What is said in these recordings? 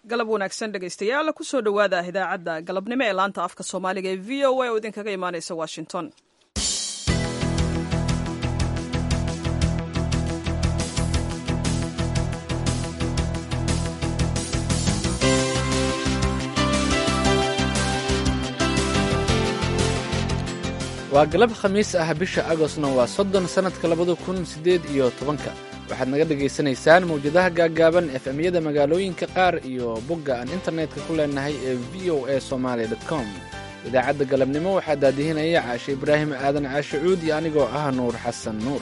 galab wanaagsan dhegaystayaal kusoo dhowaada idaacadda galabnimo ee laanta afka soomaaliga ee v o a oo idinkaga imaaneysa washington waa galab khamiis ah bisha agostna waa soddon sannadka labada kun siddeed iyo tobanka waxaad naga dhagaysanaysaan mawjadaha gaaggaaban efemyada magaalooyinka qaar iyo bogga aan internetka ku leenahay ee v o a somalia com idaacadda galabnimo waxaa daadihinaya caashe ibraahim aadan caashe cuud iyo anigoo ah nuur xasan nuur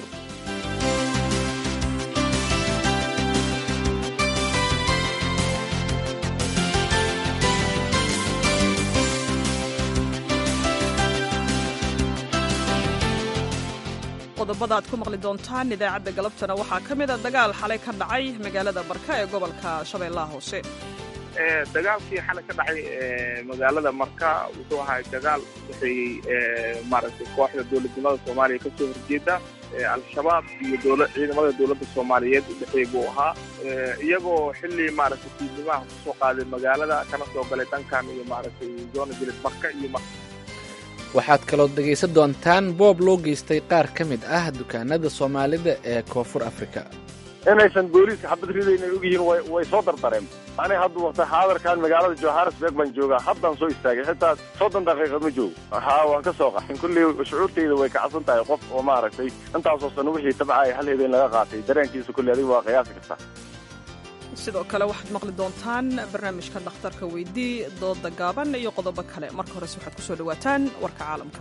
qodobada aad ku maqli doontaan idaacadda galabtana waxaa ka mid a dagaal xalay ka dhacay magaalada marka ee gobolka shabeellaha hoose dagaalkii xalay ka dhacay magaalada marka wuxuu ahaa dagaal udhexeeyey maaragtay kooxda dowladnimada soomaaliya ka soo horjeeda al-shabaab iyo dowla ciidamada dowladda soomaaliyeed udhexeey buu ahaa iyagoo xilli maaragtay fiidnimaha kusoo qaaday magaalada kana soo galay dhankan iyo maaragtay zona jilid marka iyo waxaad kaloo dhegaysan doontaan boob loo geystay qaar ka mid ah dukaanada soomaalida ee koonfur afrika inaysan booliiska xabad ridayna ogyihiin way soo dardareen ani hadda waqta xaadarkan magaalada johannesburg baan joogaa haddaan soo istaagay xitaa soddon daqiiqad ma joogo haa waan ka soo qaxin kulley shucuurtayda way kacsan tahay qof oo maaragtay intaasoo sano wixii tabcaya hal habeen laga qaatay dareenkiisa kulley adiga waa qiyaasi kartaa sidoo kale waxaad maqli doontaan barnaamijka dhakhtarka weydii dooda gaaban iyo qodobo kale marka horese waxaad kusoo dhawaataan warka caalamka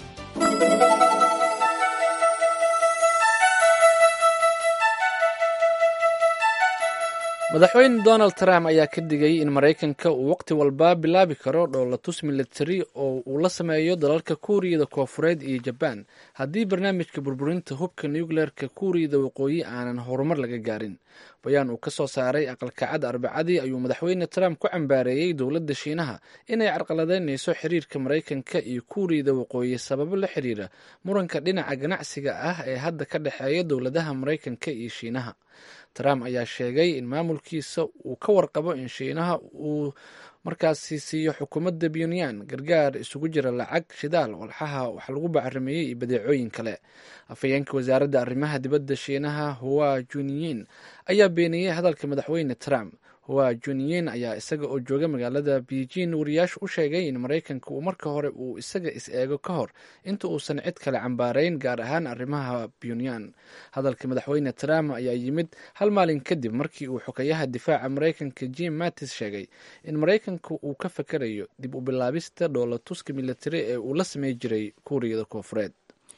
madaxweyne donald trump ayaa ka digay in maraykanka uu waqti walba bilaabi karo dhoolatus militari oo uu la sameeyo dalalka kuuriyada koofureed iyo jabaan haddii barnaamijka burburinta hubka nucleerka kuuriyada waqooyi aanan horumar laga gaarin bayaan uu ka soo saaray aqalkacad arbacadii ayuu madaxweyne trump ku cambaareeyey dowladda shiinaha inay carqaladeynayso xiriirka maraykanka iyo kuuriyada waqooyi sababo la xiriira muranka dhinaca ganacsiga ah ee hadda ka dhexeeya dowladaha maraykanka iyo shiinaha trump ayaa sheegay in maamulkiisa uu ka warqabo in shiinaha uu markaasi siiyo xukuumadda puntland gargaar isugu jira lacag shidaal walxaha wax lagu bacarimeeyey iyo badeecooyin kale afhayeenka wasaaradda arrimaha dibadda shiinaha huwa juniyin ayaa beeniyey hadalka madaxweyne trump huwa juniyin ayaa isaga oo jooga magaalada beijing wariyaashu u sheegay in maraykanka uu marka hore uu isaga is-eego ka hor inta uusan cid kale cambaarayn gaar ahaan arrimaha puntland hadalka madaxweyne trump ayaa yimid hal maalin kadib markii uu xogayaha difaaca maraykanka jim mattis sheegay in maraykanka uu ka fakarayo dib u bilaabista dhoolatuska militari ee uu la samey jiray kuuriyada koofureed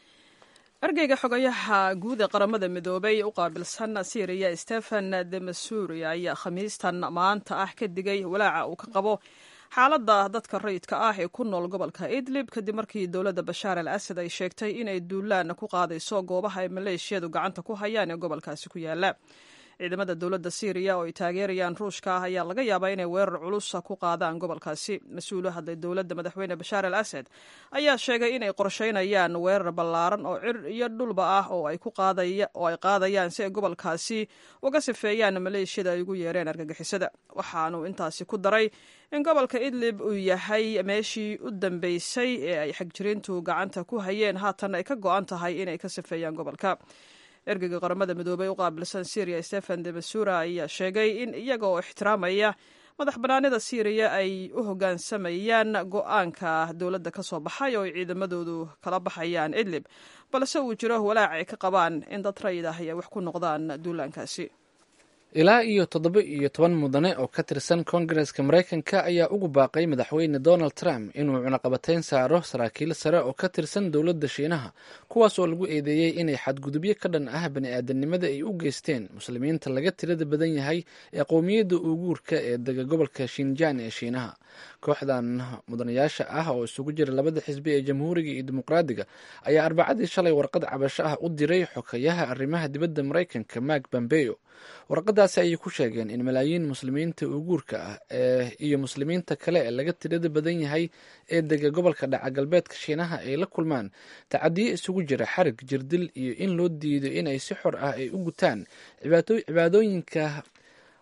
ergeyga xogayaha guud ee qaramada midoobay u qaabilsan syriya stephen demasuri ayaa khamiistan maanta ah ka digay walaaca uu ka qabo xaaladda dadka rayidka ah ee ku nool gobolka idlib kadib markii dowladda bashaar al asad ay sheegtay inay duulaan ku qaadayso goobaha ay maleeshiyadu gacanta ku hayaan ee gobolkaasi ku yaala ciidamada dowladda syriya oo ay taageerayaan ruushka ah ayaa laga yaabaa inay weerar culus ku qaadaan gobolkaasi mas-uul u hadlay dowladda madaxweyne bashaar al asad ayaa sheegay inay qorsheynayaan weerar ballaaran oo cir iyo dhulba ah oo ay qaadayaan si ay gobolkaasi uga sifeeyaan maleeshiyada ay ugu yeereen argagixisada waxaanuu intaasi ku daray in gobolka idlib uu yahay meeshii u dambeysay ee ay xagjiriintu gacanta ku hayeen haatan ay ka go-an tahay inay ka sifeeyaan gobolka ergeyga qaramada midoobey u qaabilsan syriya stephen demasura ayaa sheegay in iyaga oo ixtiraamaya madax bannaanida syriya ay u hoggaansamayaan go-aanka dowladda ka soo baxay oo ay ciidamadoodu kala baxayaan idlib balse uu jiro walaac ay ka qabaan in dad rayid ah ay wax ku noqdaan duulaankaasi ilaa iyo toddoba iyo toban mudane oo ka tirsan koongareska maraykanka ayaa ugu baaqay madaxweyne donald trump inuu cunaqabatayn saaro saraakiil sare oo ka tirsan dowladda shiinaha kuwaas oo lagu eedeeyey inay xadgudubyo ka dhan ah bani-aadanimada ay u geysteen muslimiinta laga tirada badan yahay ee qowmiyadda uuguurka ee dega gobolka shinjaan ee shiinaha kooxdan mudanayaasha ah oo isugu jira labada xisbi ee jamhuuriga iyo dimuqraadiga ayaa arbacadii shalay warqad cabasho ah u diray xokayaha arrimaha dibadda maraykanka mark bambeyo warqadaasi ayay ku sheegeen in malaayiin muslimiinta uuguurka ah ee iyo muslimiinta kale ee laga tirada badan yahay ee dega gobolka dhaca galbeedka shiinaha ay la kulmaan tacadiyo isugu jira xarig jirdil iyo in loo diido in ay si xor ah ay u gutaan cibaadooyinka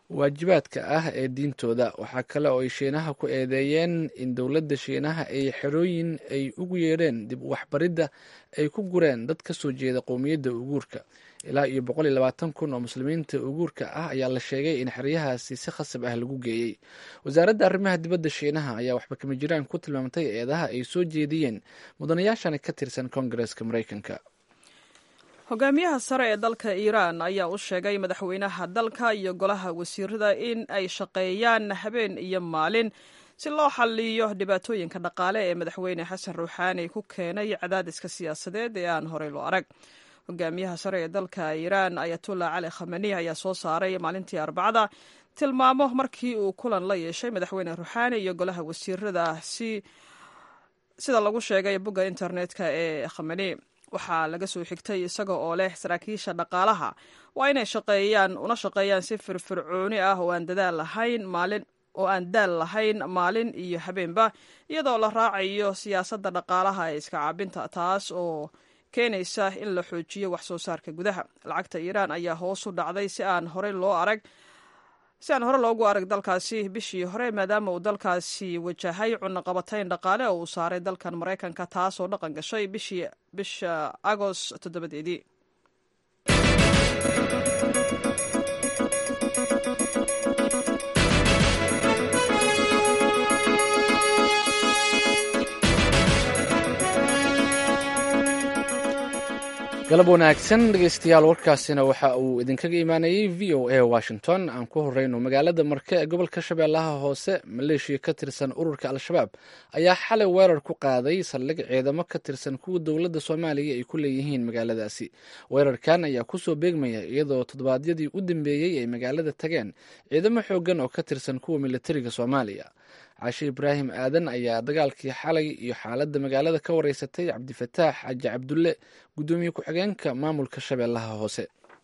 waajibaadka ah ee diintooda waxaa kale oo ay shiinaha ku eedeeyeen in dowladda shiinaha ay xerooyin ay ugu yeedheen dib waxbaridda ay ku gureen dad ka soo jeeda qowmiyadda uguurka ilaa iyo boqol iyo labaatan kun oo muslimiinta uguurka ah ayaa la sheegay in xeryahaasi si khasab ah lagu geeyey wasaaradda arrimaha dibadda shiinaha ayaa waxba kama jiraan ku tilmaamtay eedaha ay soo jeediyeen mudanayaashani ka tirsan koongareska maraykanka hogaamiyaha sare ee dalka iiraan ayaa u sheegay madaxweynaha dalka iyo golaha wasiirada in ay shaqeeyaan habeen iyo maalin si loo xaliyo dhibaatooyinka dhaqaale ee madaxweyne xasan ruuxaani ku keenay cadaadiska siyaasadeed ee aan horey loo arag hogaamiyaha sare ee dalka iiraan ayatullah cali khamani ayaa soo saaray maalintii arbacada tilmaamo markii uu kulan la yeeshay madaxweyne ruuxaani iyo golaha wasiirada si sida lagu sheegay bogga internetka ee khamani waxaa laga soo xigtay isaga oo leh saraakiisha dhaqaalaha waa inay shaqeeyaan una shaqeeyaan si firfircooni ah oo aan dadaal lahayn maalin oo aan daal lahayn maalin iyo habeenba iyadoo la raacayo siyaasadda dhaqaalaha ee iska caabinta taas oo keenaysa in la xoojiyo wax soo saarka gudaha lacagta iiraan ayaa hoos u dhacday si aan horey loo arag si aan hore loogu arag dalkaasi bishii hore maadaama uu dalkaasi wajahay cunaqabatayn dhaqaale oo uu saaray dalkan maraykanka taasoo dhaqan gashay bishii bisha agost toddobadeedii galab wanaagsan dhegeystayaal warkaasina waxa uu idinkaga imaanayey v o a washington aan ku horeyno magaalada marke ee gobolka shabeellaha hoose maleeshiya ka tirsan ururka al-shabaab ayaa xalay weerar ku qaaday saldhig ciidamo ka tirsan kuwa dowladda soomaaliya ay ku leeyihiin magaaladaasi weerarkan ayaa kusoo beegmaya iyadoo toddobaadyadii u dambeeyey ay magaalada tageen ciidamo xoogan oo ka tirsan kuwa militariga soomaaliya cashe ibraahim aadan ayaa dagaalkii xalay iyo xaaladda magaalada ka wareysatay cabdifataax xaji cabdulle guddoomiye ku-xigeenka maamulka shabeellaha hoose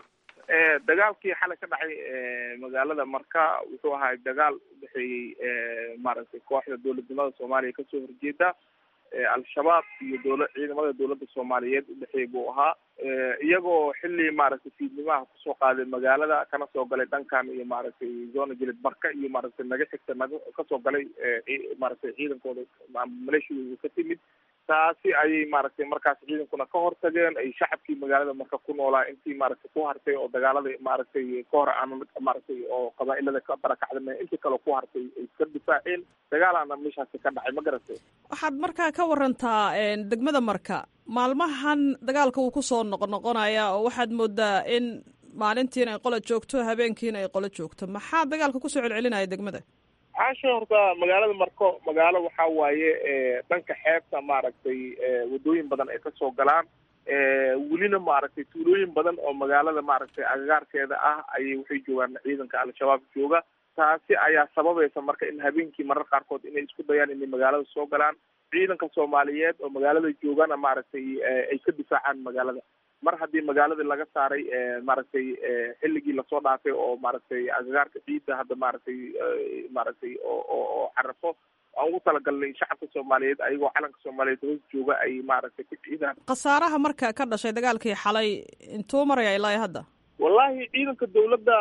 dagaalkii xalay ka dhacay magaalada marka wuxuu ahaa dagaal udhexeeyey maaragtay kooxda dowladnimada soomaaliya kasoo horjeeda al-shabaab iyo dowla ciidamada dowladda soomaaliyeed udhexeey buu ahaa iyagoo xilli maaragtay fiidnimaha kusoo qaaday magaalada kana soo galay dhankan iyo maaragtay zona jilid marka iyo maaragtay naga xigta naga kasoo galay maaragtay ciidankooda maleeshiyadooda ka timid taasi ayay maaragtay markaas ciidankuna ka hortageen ay shacabkii magaalada marka ku noolaa intii maaragtay ku hartay oo dagaalada maaragtay ka hor aan maaragtay oo qabaa-ilada ka barakacda intii kale ku hartay ay iska difaaceen dagaalaana meeshaasi ka dhacay ma garatay waxaad markaa ka warantaa degmada marka maalmahan dagaalka uu kusoo noqnoqonaya oo waxaad moodaa in maalintiina ay qola joogto habeenkiina ay qolo joogto maxaa dagaalka kusoo celcelinaya degmada caasha horta magaalada marko magaalo waxaa waaye dhanka xeebta maaragtay wadooyin badan ay kasoo galaan welina maaragtay tuulooyin badan oo magaalada maaragtay agagaarkeeda ah ayay waxay joogaan ciidanka al-shabaab jooga taasi ayaa sababaysa marka in habeenkii marar qaarkood inay isku dayaan inay magaalada soo galaan ciidanka soomaaliyeed oo magaalada joogana maaragtay ay ka difaacaan magaalada mar haddii magaaladii laga saaray maaragtay xilligii lasoo dhaafay oo maaragtay agagaarka ciidda hadda maaragtay maaragtay oo oo carafo aan ugu talagalnay shacabka soomaaliyeed ayagoo calanka soomaaliyeed hoos jooga ay maaragtay ku ciidaan khasaaraha marka ka dhashay dagaalkii xalay intuu maraya ilaa hadda wallahi ciidanka dawladda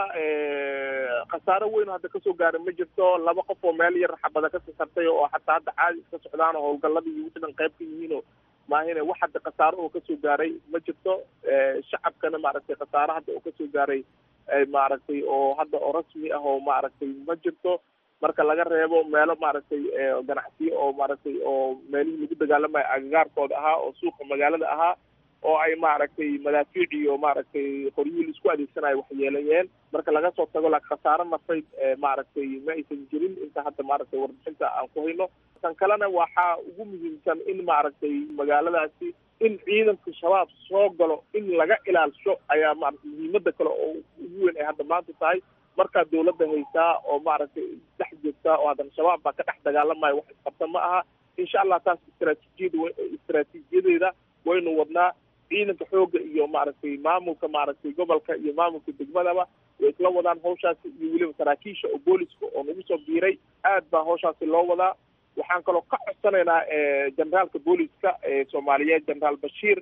khasaaro weyn hadda kasoo gaaray ma jirto laba qof oo meel yar xabada ka sasartay oo xataa hadda caadi iska socdaan oo howlgaladii wixii dhan qayb ka yihiinoo maahine wax hadda khasaaro oo kasoo gaaray ma jirto shacabkana maaragtay khasaaro hadda oo kasoo gaaray maaragtay oo hadda oo rasmi ah oo maaragtay ma jirto marka laga reebo meelo maaragtay ganacsiyo oo maaragtay oo meelihii lagu dagaalamayo agagaarkooda ahaa oo suuqa magaalada ahaa oo ay maaragtay madaafiic iyo maaragtay qoryihii laisku adeegsanayo waxyeelayeen marka laga soo tago la khasaaro nafayd maaragtay ma aysan jirin inta hadda maaragtay warbixinta aan ku hayno tan kalena waxaa ugu muhiimsan in maaragtay magaaladaasi in ciidanka shabaab soo galo in laga ilaalsho ayaa maaragtay muhiimada kale oo ugu weyn ay hadda maanta tahay markaa dawladda haysaa oo maaragtay dhex joogtaa oo haddana shabaab baa ka dhex dagaalamayo wax isqabta ma aha insha allah taas istraatiijiyad istraatiijiyadeeda waynu wadnaa ciidanka xooga iyo maaragtay maamulka maaragtay gobolka iyo maamulka degmadaba way isla wadaan hawshaasi iyo weliba saraakiisha oo booliska oo nagu soo biiray aad baa hawshaasi loo wadaa waxaan kaloo ka codsanaynaa generaalka booliska ee soomaaliyeed generaal bashiir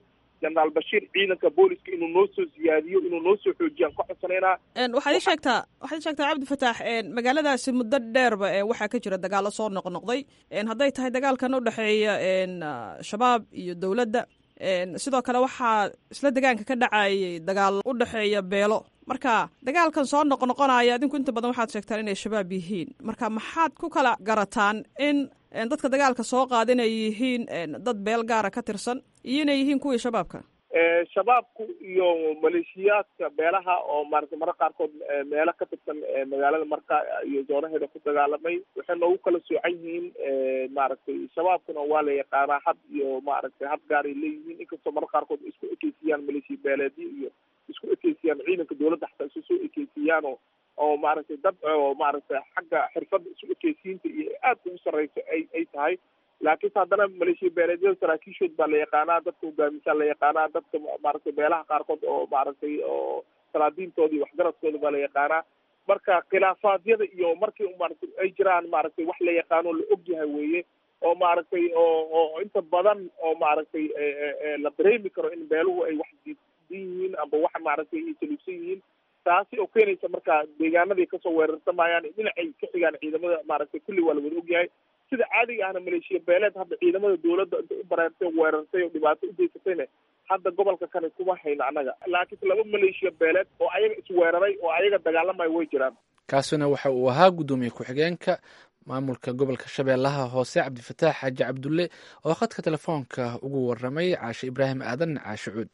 jenaraal bashiir ciidanka booliska inuu noo soo siyaadiyo inuu noo soo xoojiyaan ka codsanaynaa waxaad ii sheegtaa waxaad ii sheegtaa cabdi fataax magaaladaasi muddo dheerba waxaa ka jira dagaalo soo noqnoqday hadday tahay dagaalkan udhexeeya shabaab iyo dowladda sidoo kale waxaa isla degaanka ka dhacayay dagaal u dhexeeya beelo marka dagaalkan soo noqnoqonaya adinku inta badan waxaad sheegtaan inay shabaab yihiin marka maxaad ku kala garataan in dadka dagaalka soo qaada inay yihiin dad beel gaara ka tirsan iyo inay yihiin kuwii shabaabka shabaabku iyo maleeshiyaadka beelaha oo maaragtay marka qaarkood meelo ka tirsan magaalada marka iyo zoonaheeda ku dagaalamay waxay noogu kala soocan yihiin maaragtay shabaabkuna waa la yaqaanaa had iyo maaragtay had gaaray leeyihiin inkastoo marka qaarkood isku ekeysiyaan maleeshiya beeleedyo iyo isku ekeysiyaan ciidanka dowladda xataa isu soo ekeysiiyaan oo oo maaragtay dad oo maaragtay xagga xirfadda isu ekeysiinta iyo aad ugu sarreyso ay ay tahay laakiinse haddana maleeshiya beeleedyada saraakiishood baa la yaqaanaa dadka hogaamisaa la yaqaanaa dadka maaragtay beelaha qaarkood oo maaragtay oo salaadiintooda iyo waxgaradkooda baa la yaqaanaa marka khilaafaadyada iyo markii maaragtay ay jiraan maaragtay wax la yaqaano la ogyahay weeye oo maaragtay oo oo inta badan oo maaragtay la dareemi karo in beeluhu ay wax diidan yihiin amba wax maaragtay ay saluugsan yihiin taasi oo keenaysa marka deegaanaday kasoo weerarsamayaan dhinacay ka xigaan ciidamada maaragtay kulli waa la wada ogyahay sida caadiga ahna maleeshiya beeleed hadda ciidamada dowladda intay u bareertay weerartay oo dhibaato u geysatayna hadda gobolka kane kuma hayno annaga laakiinse laba maleeshiya beeleed oo ayaga isweeraray oo ayaga dagaalamaya way jiraan kaasina waxa uu ahaa guddoomiye ku-xigeenka maamulka gobolka shabeellaha hoose cabdifataax xaaji cabdulle oo khadka telefoonka ugu waramay caashe ibraahim aadan caashe cuud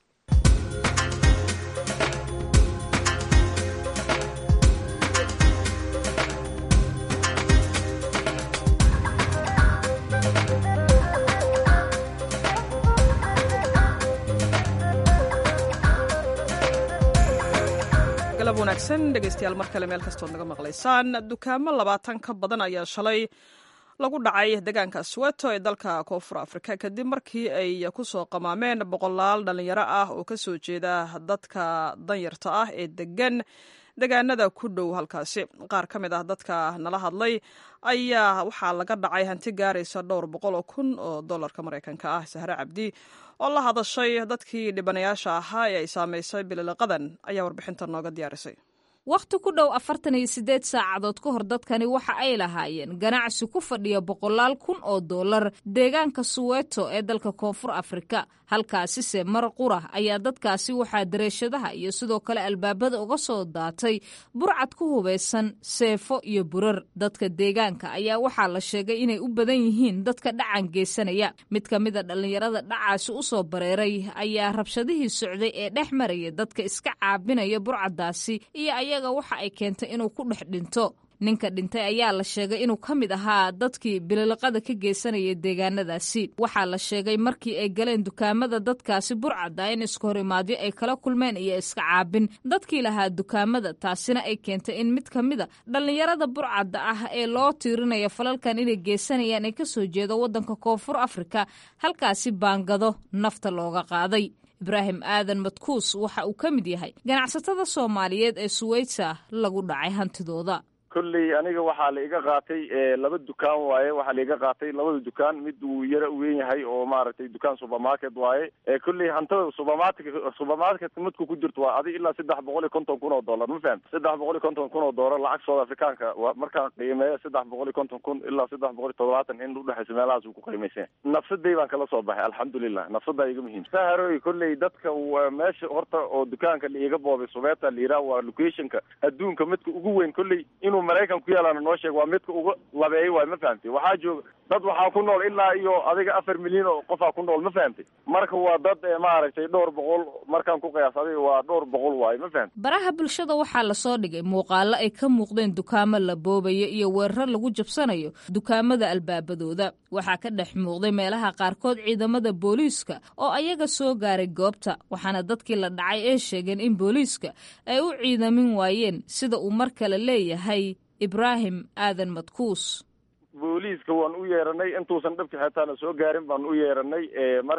galab wanaagsan dhegeystayaal mar kale meel kastood naga maqlaysaan dukaamo labaatan ka badan ayaa shalay lagu dhacay deegaanka sweto ee dalka koonfur afrika kadib markii ay ku soo qamaameen boqolaal dhalinyaro ah oo ka soo jeeda dadka danyarta ah ee degan degaanada ku dhow halkaasi qaar ka mid ah dadka nala hadlay ayaa waxaa laga dhacay hanti gaaraysa dhowr boqol oo kun oo dollarka maraykanka ah sahre cabdi oo la hadashay dadkii dhibanayaasha ahaa ee ay saamaysay bililiqadan ayaa warbixinta nooga diyaarisay wakhti ku dhow afartan iyo siddeed saacadood ka hor dadkani waxa ay lahaayeen ganacsi ku fadhiya boqolaal kun oo dollar deegaanka suweto ee dalka koonfur afrika halkaasise mar qura ayaa dadkaasi waxaa dareeshadaha iyo sidoo kale albaabada uga soo daatay burcad ku hubaysan seefo iyo burar dadka deegaanka ayaa waxaa la sheegay inay u badan yihiin dadka dhacan geysanaya mid ka mida dhallinyarada dhacaasi u soo bareeray ayaa rabshadihii socday ee dhex maraya dadka iska caabinaya burcaddaasi iyo ayaga waxa ay keentay inuu ku dhex dhinto ninka dhintay ayaa la sheegay inuu ka mid ahaa dadkii bililiqada ka geysanaya deegaanadaasi waxaa la sheegay markii ay galeen dukaamada dadkaasi burcadda in iska hor imaadyo ay kala kulmeen iyo iska caabin dadkii lahaa dukaamada taasina ay keentay in mid ka mida dhallinyarada burcadda ah ee loo tiirinaya falalkan inay geysanayaan ay kasoo jeedo waddanka koonfur afrika halkaasi baangado nafta looga qaaday ibraahim aadan madkuus waxa uu ka mid yahay ganacsatada soomaaliyeed ee suweyta lagu dhacay hantidooda kolley aniga waxaa la iga qaatay laba dukaan waaye waxaa la iga qaatay labada dukaan mid uu yara weyn yahay oo maaragtay dukaan supermarket waaye kolley hantada supermarket supermarket midku ku jirto waa adi ilaa saddex boqol iyo konton kun oo dollar ma fahamti saddex boqol iyo konton kun oo dollar lacag south africaanka waa markaan qiimeeyo saddex boqol iyo konton kun ilaa saddex boqol iyo toddobaatan in udhexaysa meelahaas uu ku qiimaysan nafsaday baan kala soo baxay alxamdulilah nafsadaa iga muhiim saharoy kolley dadka meesha horta oo dukaanka la iga boobay subeeta la yidhaha waa locationka adduunka midka ugu weyn kolley inuu maraykan ku yaalaana noo sheeg waa midka uga labeeyay waay ma fahamtay waxaa jooga dad waxaa ku nool ilaa iyo adiga afar milyan oo qofaa ku nool ma fahamtay marka waa dad maaragtay dhowr boqol markaan ku qiyaas adiga waa dhowr boqol waaye ma fahamtay baraha bulshada waxaa lasoo dhigay muuqaalo ay ka muuqdeen dukaamo la boobaya iyo weerar lagu jabsanayo dukaamada albaabadooda waxaa ka dhex muuqday meelaha qaarkood ciidamada booliiska oo ayaga soo gaaray goobta waxaana dadkii la dhacay ee sheegeen in booliiska ay u ciidamin waayeen sida uu mar kale leeyahay ibraahim aadan madkuus booliiska waan u yeeranay intuusan dhabka xitaana soo gaarin baan u yeeranay marka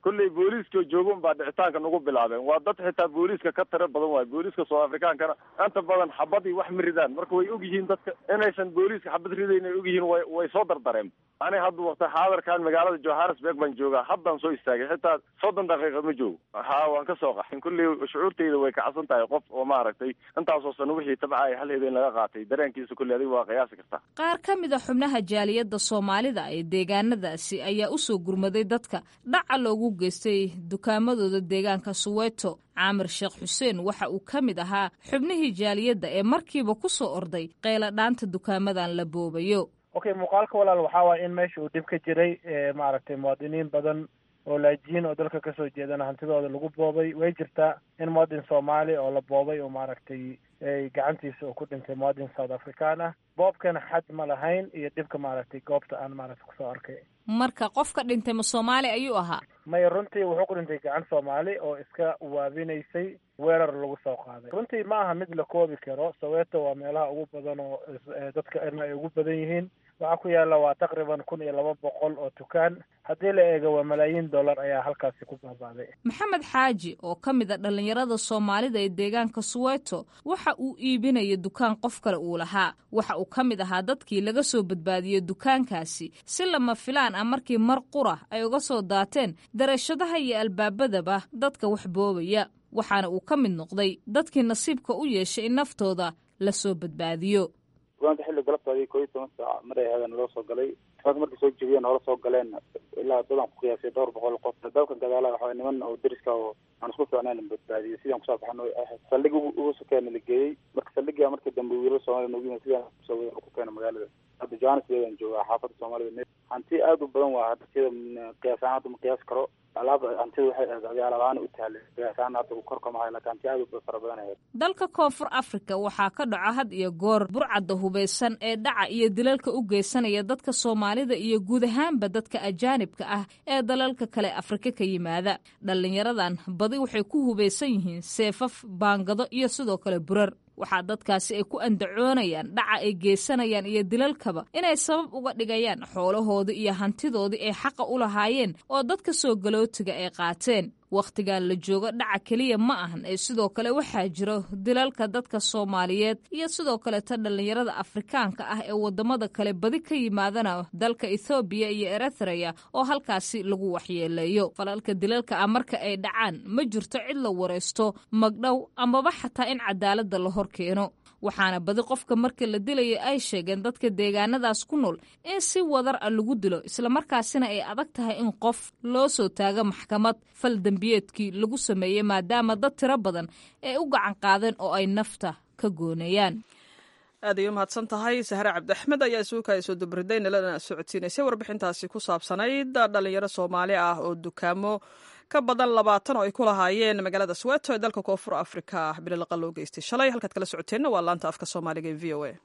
kolley booliiska jooga unbaa dhicitaanka nagu bilaabeen waa dad xitaa booliiska ka tiro badan waayo booliiska south africaankana inta badan xabadii wax ma ridaan marka way og yihiin dadka inaysan booliiska xabad ridayn ay og yihiin way way soo dardareen ani hadda waqti xaadarkan magaalada johannesburg baan joogaa haddaan soo istaagay xitaa soddon daqiiqa ma joogo ha waan ka soo qaxin kolley shucuurtayda way kacsan tahay qof oo maaragtay intaasoo sano wixii tabcaay hal habeen laga qaatay dareenkiisa kolley adiga waa qiyaasi kartaa qaar ka mid a xubnaha jaaliyadda soomaalida ee deegaanadaasi ayaa u soo gurmaday dadka dhaca loogu geystay dukaamadooda deegaanka suweeto caamir sheekh xuseen waxa uu ka mid ahaa xubnihii jaaliyadda ee markiiba ku soo orday qeyla dhaanta dukaamadan la boobayo okay muuqaalka walaal waxaa waaya in meesha uu dhib ka jiray maaragtay muwaadiniin badan oo laajiin oo dalka kasoo jeedana hantidooda lagu boobay way jirtaa in muwadin soomaali oo la boobay oo maaragtay gacantiisa uu ku dhintay muwadin south african ah boobkana xad ma lahayn iyo dhibka maaragtay goobta aan maaragtay kusoo arkay marka qofka dhintay ma soomaali ayuu ahaa maya runtii wuxuu ku dhintay gacan soomaali oo iska waabinaysay weerar lagu soo qaaday runtii ma aha mid la koobi karo soweeto waa meelaha ugu badan oo dadka irna ay ugu badan yihiin waxaa ku yaalla waa taqriban kun iyo laba boqol oo dukaan haddii la eego waa malaayiin dollar ayaa halkaasi ku baabaaday maxamed xaaji oo ka mid a dhallinyarada soomaalida ee deegaanka suweeto waxa uu iibinaya dukaan qof kale uu lahaa waxa uu ka mid ahaa dadkii laga soo badbaadiyey dukaankaasi si lama filaan ah markii mar qura ay uga soo daateen darashadaha iyo albaabadaba dadka wax boobaya waxaana uu ka mid noqday dadkii nasiibka u yeeshay in naftooda la soo badbaadiyo dukaanka xilli galabtaadii koo iyo toban saac maray ahaadeen naloo soo galay dukaanka markay soo jebiyeen noola soo galeen ilaa dadaan ku qiyaasay dhowr boqol qof dalkan gadaalaha waxaa niman oo deriska oo aan isku fiicnayn badbaadiyey sidaan kusoo baxno saldhig ugu sokeena la geeyey marka saldhigaa markii dambe wiilal soomaliya noogu yimid sidaan kusoo wada ku keena magaalada hadda johannesburg aan joogaa xaafadda soomaalida hanti aad u badan waa hadda sida qiyaas ahaan hadda ma qiyaas karo alaab hantida waxay ahayd alaab ahaan u taale qiyaas ahaan hadda korka mahay laakiin hanti aad u fara badan ahayd dalka koonfur afrika waxaa ka dhaco had iyo goor burcadda hubaysan ee dhaca iyo dilalka u geysanaya dadka soomaalida iyo guud ahaanba dadka ajaanibka ah ee dalalka kale afrika ka yimaada dhallinyaradan badi waxay ku hubaysan yihiin seefaf baangado iyo sidoo kale burar waxaa dadkaasi ay ku andacoonayaan dhaca ay geysanayaan iyo dilalkaba inay sabab uga dhigayaan xoolahoodii iyo hantidoodii ay xaqa u lahaayeen oo dadka soo galootiga ay qaateen wakhtigan la joogo dhaca keliya ma ahan ee sidoo kale waxaa jiro dilalka dadka soomaaliyeed iyo sidoo kaleeta dhallinyarada afrikaanka ah ee wadamada kale badi ka yimaadana dalka ethoobiya iyo eritreya oo halkaasi lagu waxyeeleeyo falalka dilalka ah marka ay dhacaan ma jirto cid la waraysto magdhow amaba xataa in cadaalada la hor keeno waxaana badi qofka marka la dilayo ay sheegeen dadka deegaanadaas ku nool in si wadar a lagu dilo islamarkaasina ay adag tahay in qof loo soo taago maxkamad fal dembiyeedkii lagu sameeyey maadaama dad tiro badan ay u gacan qaadeen oo ay nafta ka gooneeyaan aad ay u mahadsan tahay sahre cabdiaxmed ayaa isuuka soo dabriday nalana socodsiinaysay warbixintaasi ku saabsanayd dhalinyaro soomaali ah oo dukaamo ka badan labaatan oo ay ku lahaayeen magaalada soweto ee dalka koonfur afrika bilalaqa loo geystay shalay halkaad kala socoteenna waa laanta afka soomaaliga ee v o a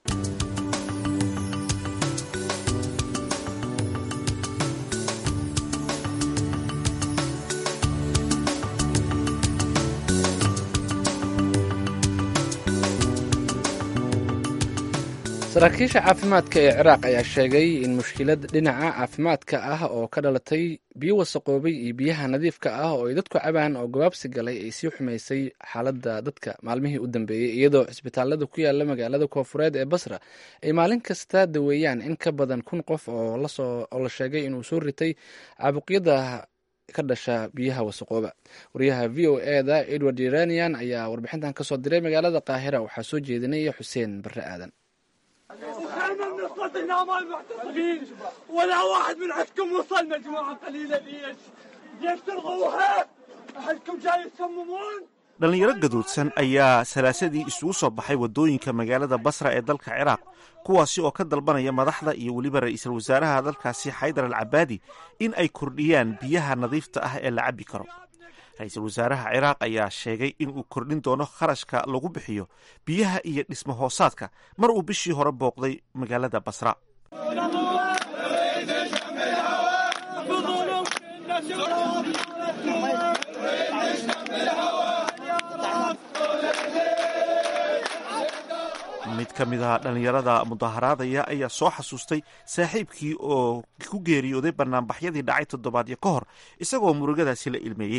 saraakiisha caafimaadka ee ciraaq ayaa sheegay in mushkilad dhinaca caafimaadka ah oo ka dhalatay biyo wasaqoobay iyo biyaha nadiifka ah oo ay dadku cabaan oo gabaabsi galay ay sii xumaysay xaaladda dadka maalmihii u dambeeyey iyadoo cisbitaalada ku yaala magaalada koofureed ee basra ay maalin kasta daweeyaan in ka badan kun qof oo la sheegay inuu soo ritay caabuqyada ka dhasha biyaha wasaqooba wariyaha v o eda edward iranian ayaa warbixintan kasoo diray magaalada qaahira waxaa soo jeedinaya xuseen barre aadan وكان من صوتنا مع المعتصمين ولا واحد من عندكم وصل مجموعة قليلة ليش؟ ليش تلغوها؟ أحدكم جاي يصممون؟ dhallinyaro gaduudsan ayaa salaasadii isugu soo baxay waddooyinka magaalada basra ee dalka ciraaq kuwaasi oo ka dalbanaya madaxda iyo weliba ra'iisul wasaaraha dalkaasi xaydar al cabaadi in ay kordhiyaan biyaha nadiifta ah ee la cabbi karo ra-iisul wasaaraha ciraaq ayaa sheegay in uu kordhin doono kharashka lagu bixiyo biyaha iyo dhismo hoosaadka mar uu bishii hore booqday magaalada basra mid ka mid a dhallinyarada mudaharaadaya ayaa soo xasuustay saaxiibkii oo ku geeriyooday banaanbaxyadii dhacay toddobaadyo ka hor isagoo murugadaasi la ilmeeyey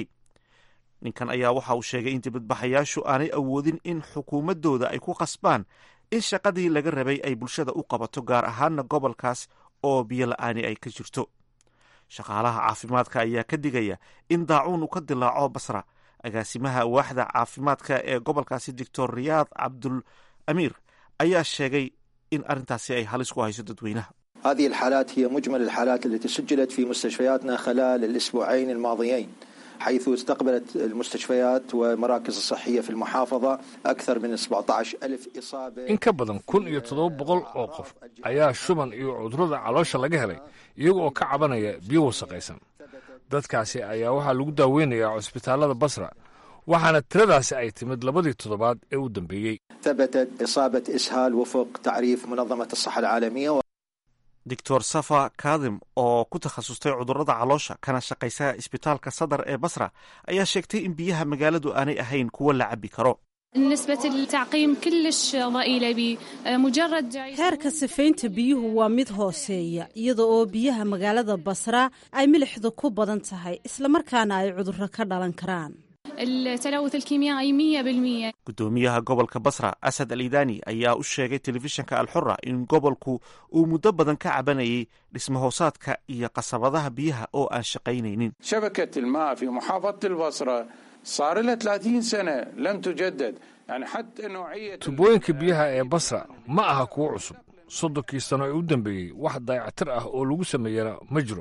ninkan ayaa waxa uu sheegay in dibadbaxayaashu aanay awoodin in xukuumaddooda ay ku qasbaan in shaqadii laga rabay ay bulshada u qabato gaar ahaana gobolkaas oo biyo la-aani ay ka jirto shaqaalaha caafimaadka ayaa ka digaya in daacuun uu ka dilaaco basra agaasimaha waaxda caafimaadka ee gobolkaasi doctor riyaad cabdul amiir ayaa sheegay in arrintaasi ay halis ku hayso dadweynaha هذه الحالات هي مجمل الحالات التي سجلت في مستشفياتنا خلال الأسبوعين الماضيين حيث استقبلت المستشفيات ومراكز الصحية في المحافظة أكثر من 17 ألف إصابة in ka badan kun iyo toddoba boqol oo qof ayaa shuban iyo cudurrada caloosha laga helay iyaga oo ka cabanaya biyo wasaqaysan dadkaasi ayaa waxaa lagu daaweynayaa cusbitaallada basra waxaana tiradaasi ay timid labadii toddobaad ee u dambeeyey ثبتت إصابة إسهال وفق تعريف منظمة الصحة العالمية doctor safa kadim oo ku takhasustay cudurrada caloosha kana shaqaysa isbitaalka sadar ee basra ayaa sheegtay in biyaha magaaladu aanay ahayn kuwo la cabbi karo نسبة التعقيم كلش ضئيلة بمجرد heerka sifaynta biyuhu waa mid hooseeya iyada oo biyaha magaalada basra ay milixdu ku badan tahay islamarkaana ay cudurro ka dhalan karaan التلوث الكيميائي 100% guddoomiyaha gobolka basra asad al idani ayaa u sheegay telefishinka alxura in gobolku uu muddo badan ka cabanayay dhismahoosaadka iyo qasabadaha biyaha oo aan shaqaynaynin شبكة الماء في محافظة البصرة صار لها 30 سنة لم تجدد يعني حتى نوعية tubooyinka biyaha ee basra ma aha kuwo cusub soddonkii sano ee u dambeeyey wax dayactir ah oo lagu sameeyana ma jiro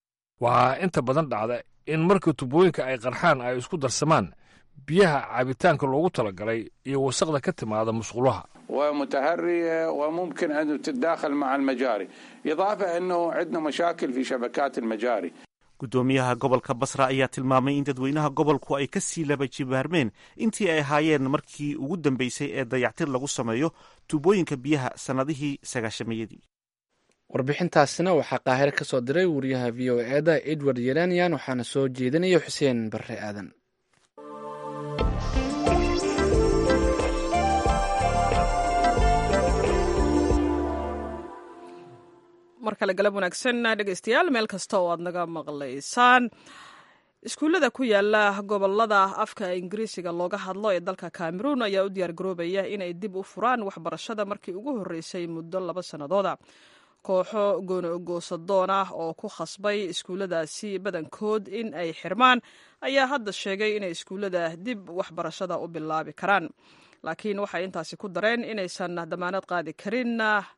waxaa inta badan dhacda in marka tubooyinka ay qarxaan ay isku darsamaan biyaha cabitaanka loogu talagalay iyo wasaqda ka timaada musqulaha ومتهرية وممكن أن تتداخل مع المجاري إضافة أنه عندنا مشاكل في شبكات المجاري guddoomiyaha gobolka basra ayaa tilmaamay in dadweynaha gobolku ay ka sii laba jibaarmeen intii ay ahaayeen markii ugu dambeysay ee dayactir lagu sameeyo tubooyinka biyaha sannadihii sagaashamayadii warbixintaasina waxaa qaahire ka soo diray wariyaha v o eda edward yeranian waxaana soo jeedinaya xuseen barre aadan mar kale galab wanaagsan dhegeystayaal meel kasta oo aad naga maqlaysaan iskuullada ku yaala gobolada afka ingiriisiga looga hadlo ee dalka cameroon ayaa u diyaargaroobaya inay dib u furaan waxbarashada markii ugu horreysay muddo laba sannadooda kooxo goonogoosadoon ah oo ku khasbay iskuulladaasi badankood in ay xirmaan ayaa hadda sheegay inay iskuullada dib waxbarashada u bilaabi karaan laakiin waxay intaasi ku dareen inaysan damaanad qaadi karin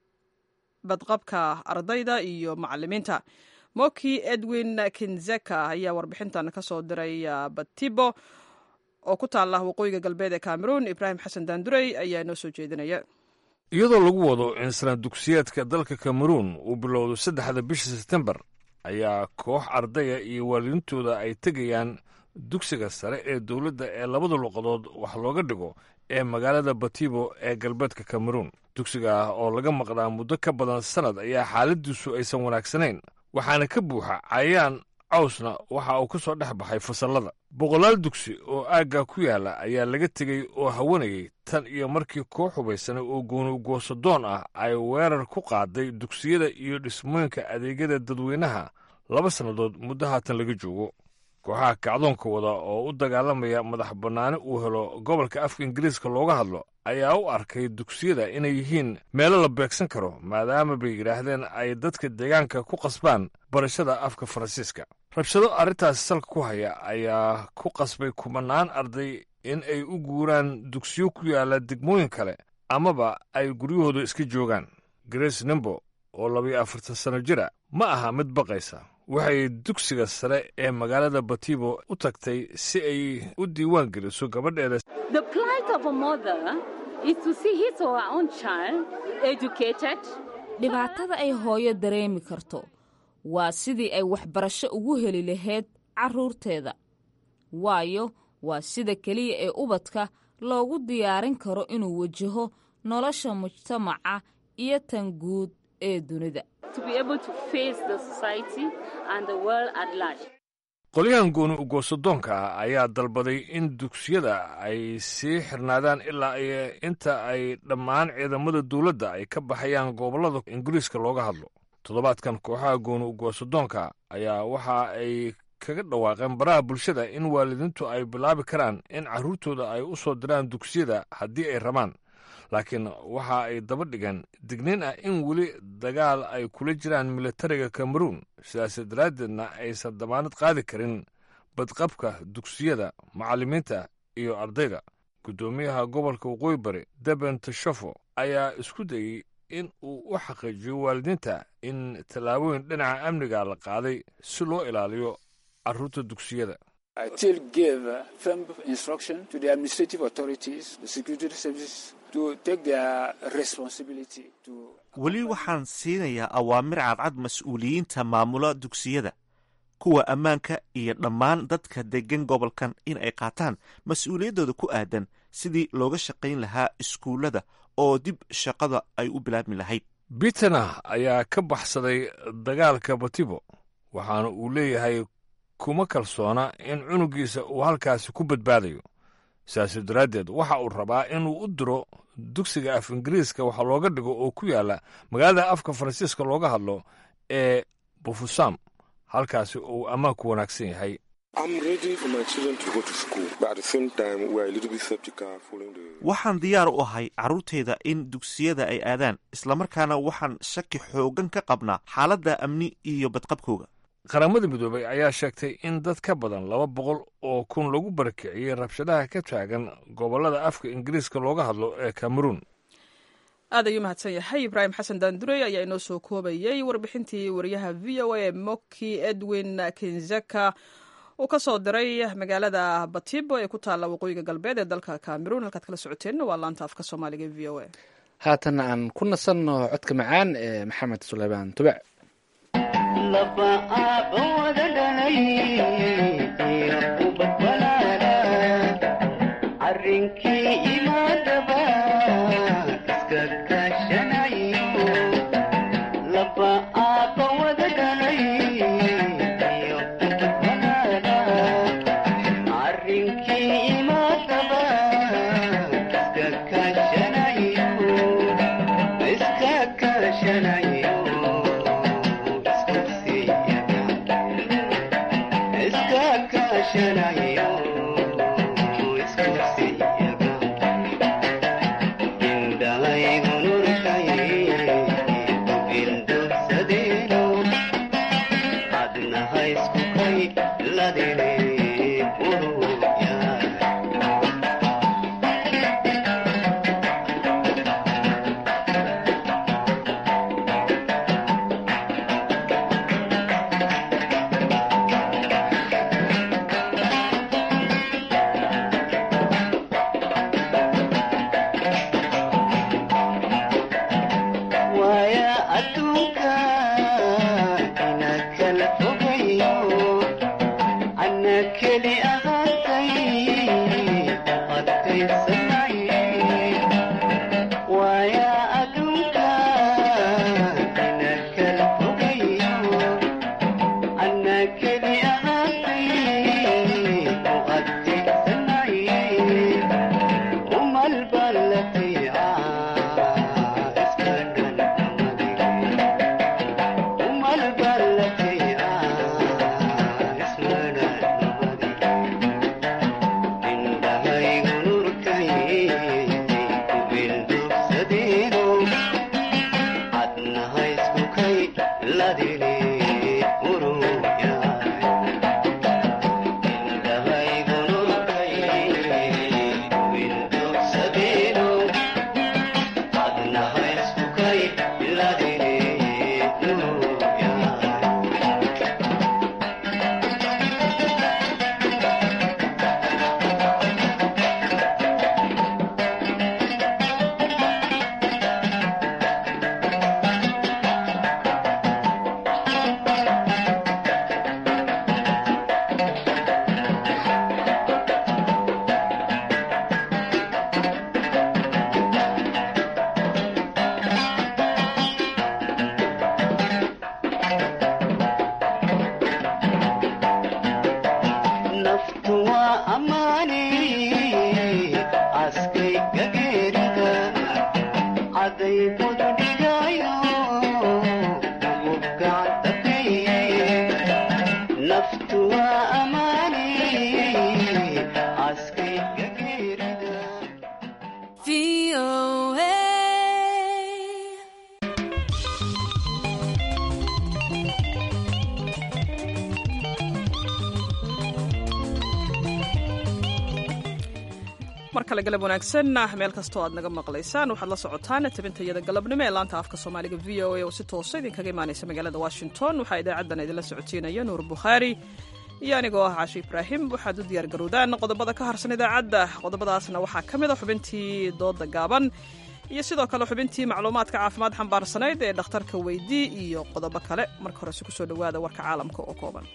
badqabka ardayda iyo macalimiinta moki edwin kinzeka ayaa warbixintan ka soo diray batibo oo ku taala waqooyiga galbeed ee cameroon ibraahim xasan daandurey ayaa noo soo jeedinaya iyadoo lagu wado in sanad dugsiyeedka dalka kameruun uu bilowdo saddexda bisha sebtembar ayaa koox ardaya iyo waalidiintooda ay tegayaan dugsiga sare ee dowladda ee labada luqadood wax looga dhigo ee magaalada batibo ee galbeedka kameruun dugsiga ah oo laga maqnaa muddo ka badan sannad ayaa xaaladiisu aysan wanaagsanayn waxaana ka buuxa cayaan cawsna waxa uu ka soo dhex baxay fasallada boqolaal dugsi oo aaggaa ku yaalla ayaa laga tegey oo hawanayay tan iyo markii koox hubaysanay oo goonugoosadoon ah ay weerar ku qaaday dugsiyada iyo dhismooyinka adeegyada dadweynaha laba sannadood muddo haatan laga joogo kooxaha kacdoonka wada oo u dagaalamaya madax bannaani uu helo gobolka afka ingiriiska looga hadlo ayaa u arkay dugsiyada inay yihiin meelo la beegsan karo maadaama bay yidhaahdeen ay dadka deegaanka ku qasbaan barashada afka faransiiska rabshado arrintaasi salka ku haya ayaa ku qasbay kumanaan arday in ay u guuraan dugsiyo ku yaalla degmooyin kale amaba ay guryahooda iska joogaan grace nimbo oo labayo afartan sanno jira ma aha mid baqaysa waxay dugsiga sare ee magaalada batibo u tagtay si ay u diiwaan geliso gabadheeda dhibaatada ay hooyo dareemi karto waa sidii ay waxbarasho ugu heli lahayd carruurteeda waayo waa sida keliya ee ubadka loogu diyaarin karo inuu wajaho nolosha mujtamaca iyo tan guud ee dunida qolyahan gooni ugoosadoonka ah ayaa dalbaday in dugsiyada ay sii xirnaadaan ilaa inta ay dhammaan ciidamada dowladda ay ka baxayaan gobollada ingiriiska looga hadlo toddobaadkan kooxaha gooni ugoosadoonka ayaa waxa ay kaga dhawaaqeen baraha bulshada in waalidiintu ay bilaabi karaan in carruurtooda ay u soo diraan dugsiyada haddii ay rabaan laakiin waxa ay daba dhigeen digniin ah in weli dagaal ay kula jiraan militariga kameruun sidaas daraaddeedna aysan damaanad qaadi karin badqabka dugsiyada macallimiinta iyo ardayda guddoomiyaha gobolka waqooyi bari deben tashafo ayaa isku dayey in uu u xaqiijiyo waalidiinta in tallaabooyin dhinaca amniga la qaaday si loo ilaaliyo carruurta dugsiyada weli waxaan siinayaa awaamir cadcad mas-uuliyiinta maamula dugsiyada kuwa ammaanka iyo dhammaan dadka deggan gobolkan in ay qaataan mas-uuliyaddooda ku aadan sidii looga shaqayn lahaa iskuullada oo dib shaqada ay u bilaabmi lahayd bitana ayaa ka baxsaday dagaalka batibo waxaana uu leeyahay kuma kalsoona in cunugiisa uu halkaasi ku badbaadayo sidaas daraaddeed waxa uu rabaa inuu u diro dugsiga af ingiriiska waxa looga dhigo oo ku yaalla magaalada afka faransiiska looga hadlo ee bufusam halkaasi uu ammaanku wanaagsan yahay waxaan diyaar u ahay carruurtayda in dugsiyada ay aadaan islamarkaana waxaan shaki xooggan ka qabnaa xaaladda amni iyo badqabkooga qaramada midoobay ayaa sheegtay in dad ka badan laba boqol oo kun lagu barakiciyey rabshadaha ka taagan gobollada afka ingiriiska looga hadlo ee kameruun aad ayuu mahadsan yahay ibraahim xasan daandurey ayaa inoo soo koobayey warbixintii wariyaha v o a ee moki edwin kinzeka uu ka soo diray magaalada batibo ee ku taalla waqooyiga galbeed ee dalka kameruun halkaad kala socoteenna waa laanta afka soomaaliga v o a haatan aan ku nasanno codka macaan ee maxamed suleymaan tubec kale galab wanaagsan meel kastoo aad naga maqlaysaan waxaad la socotaan tabintayada galabnimo ee laanta afka soomaaliga v o a oo si toosa idinkaga imaanaysa magaalada washington waxaa idaacaddan idinla socotiinaya nuur bukhaari iyo anigoo ah caashi ibraahim waxaad u diyaar garowdaan qodobada ka harsan idaacadda qodobadaasna waxaa ka mid a xubintii dooda gaaban iyo sidoo kale xubintii macluumaadka caafimaad xambaarsanayd ee dhakhtarka weydii iyo qodobo kale marka horese kusoo dhowaada warka caalamka oo kooban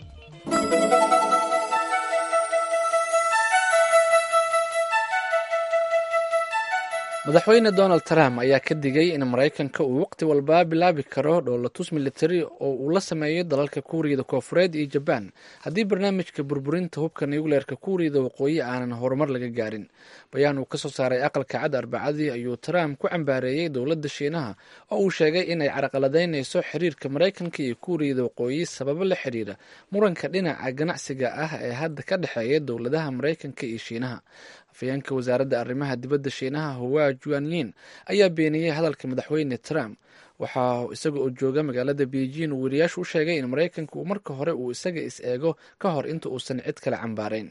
madaxweyne donald trump ayaa ka digay in maraykanka uu waqti walba bilaabi karo dhoolatus militari oo uu la sameeyo dalalka kuuriyada koofureed iyo jabaan haddii barnaamijka burburinta hubka nucleerka kuuriyada waqooyi aanan horumar laga gaarin bayaan uu kasoo saaray aqalka cad arbacadii ayuu trump ku cambaareeyey dowladda shiinaha oo uu sheegay inay caraqaladaynayso xiriirka maraykanka iyo kuuriyada waqooyi sababo la xiriira muranka dhinaca ganacsiga ah ee hadda ka dhexeeya dowladaha maraykanka iyo shiinaha afayeenka wasaaradda arrimaha dibadda shiinaha huwa juanyin ayaa beeniyey hadalka madaxweyne trump waxaa isaga oo jooga magaalada beijing uu weriyaashu u sheegay in maraykanka uu marka hore uu isaga is eego ka hor inta uusan cid kale cambaarayn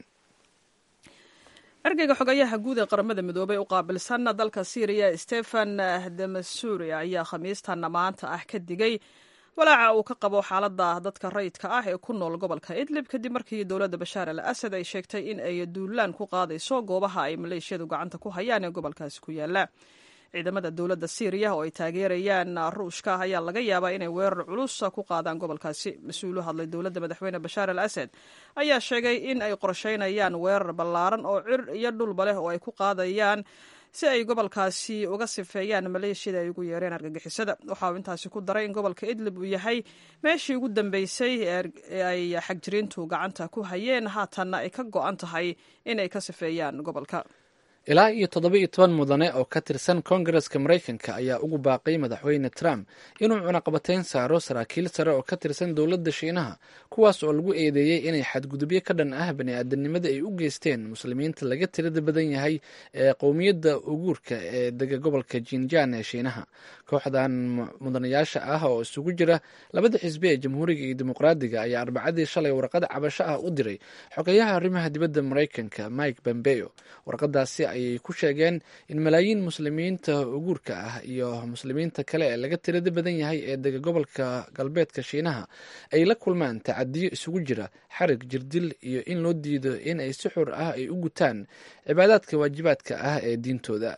ergeyga xogayaha guud ee qaramada midoobay u qaabilsan dalka syriya stefan demasuri ayaa khamiistan maanta ah ka digay walaaca uu ka qabo xaaladda dadka rayidka ah ee ku nool gobolka idlib kadib markii dowladda bashaar al asad ay sheegtay in ay duulaan ku qaadayso goobaha ay maleeshiyadu gacanta ku hayaan ee gobolkaasi ku yaala ciidamada dowladda syriya oo ay taageerayaan ruushka ayaa laga yaabaa inay weerar culus ku qaadaan gobolkaasi mas-uul u hadlay dowladda madaxweyne bashaar al asad ayaa sheegay in ay qorsheynayaan weerar ballaaran oo cir iyo dhulba leh oo ay ku qaadayaan si ay gobolkaasi uga sifeeyaan maleeshiyada ay ugu yeereen argagixisada waxa uu intaasi ku daray in gobolka idlib uu yahay meeshii ugu dambeysay ee ay xagjiriintu gacanta ku hayeen haatanna ay ka go-an tahay inay ka sifeeyaan gobolka ilaa iyo toddoba iyo toban mudane oo ka tirsan koongareska maraykanka ayaa ugu baaqay madaxweyne trump inuu cunaqabatayn saaro saraakiil sare oo ka tirsan dowladda shiinaha kuwaas oo lagu eedeeyey inay xadgudubyo ka dhan ah bani-aadanimada ay u geysteen muslimiinta laga tirada badan yahay ee qowmiyadda uguurka ee dega gobolka jinjaan ee shiinaha kooxdan mudanayaasha ah oo isugu jira labada xisbi ee jamhuuriga iyo dimuqraadiga ayaa arbacadii shalay warqad cabasho ah u diray xogeyaha arrimaha dibadda maraykanka mike pompeo warqadaasi ayay ku sheegeen in malaayiin muslimiinta uguurka ah iyo muslimiinta kale ee laga tirada badan yahay ee dega gobolka galbeedka shiinaha ay la kulmaan tacadiyo isugu jira xarig jirdil iyo in loo diido in ay si xur ah ay u gutaan cibaadaadka waajibaadka ah ee diintooda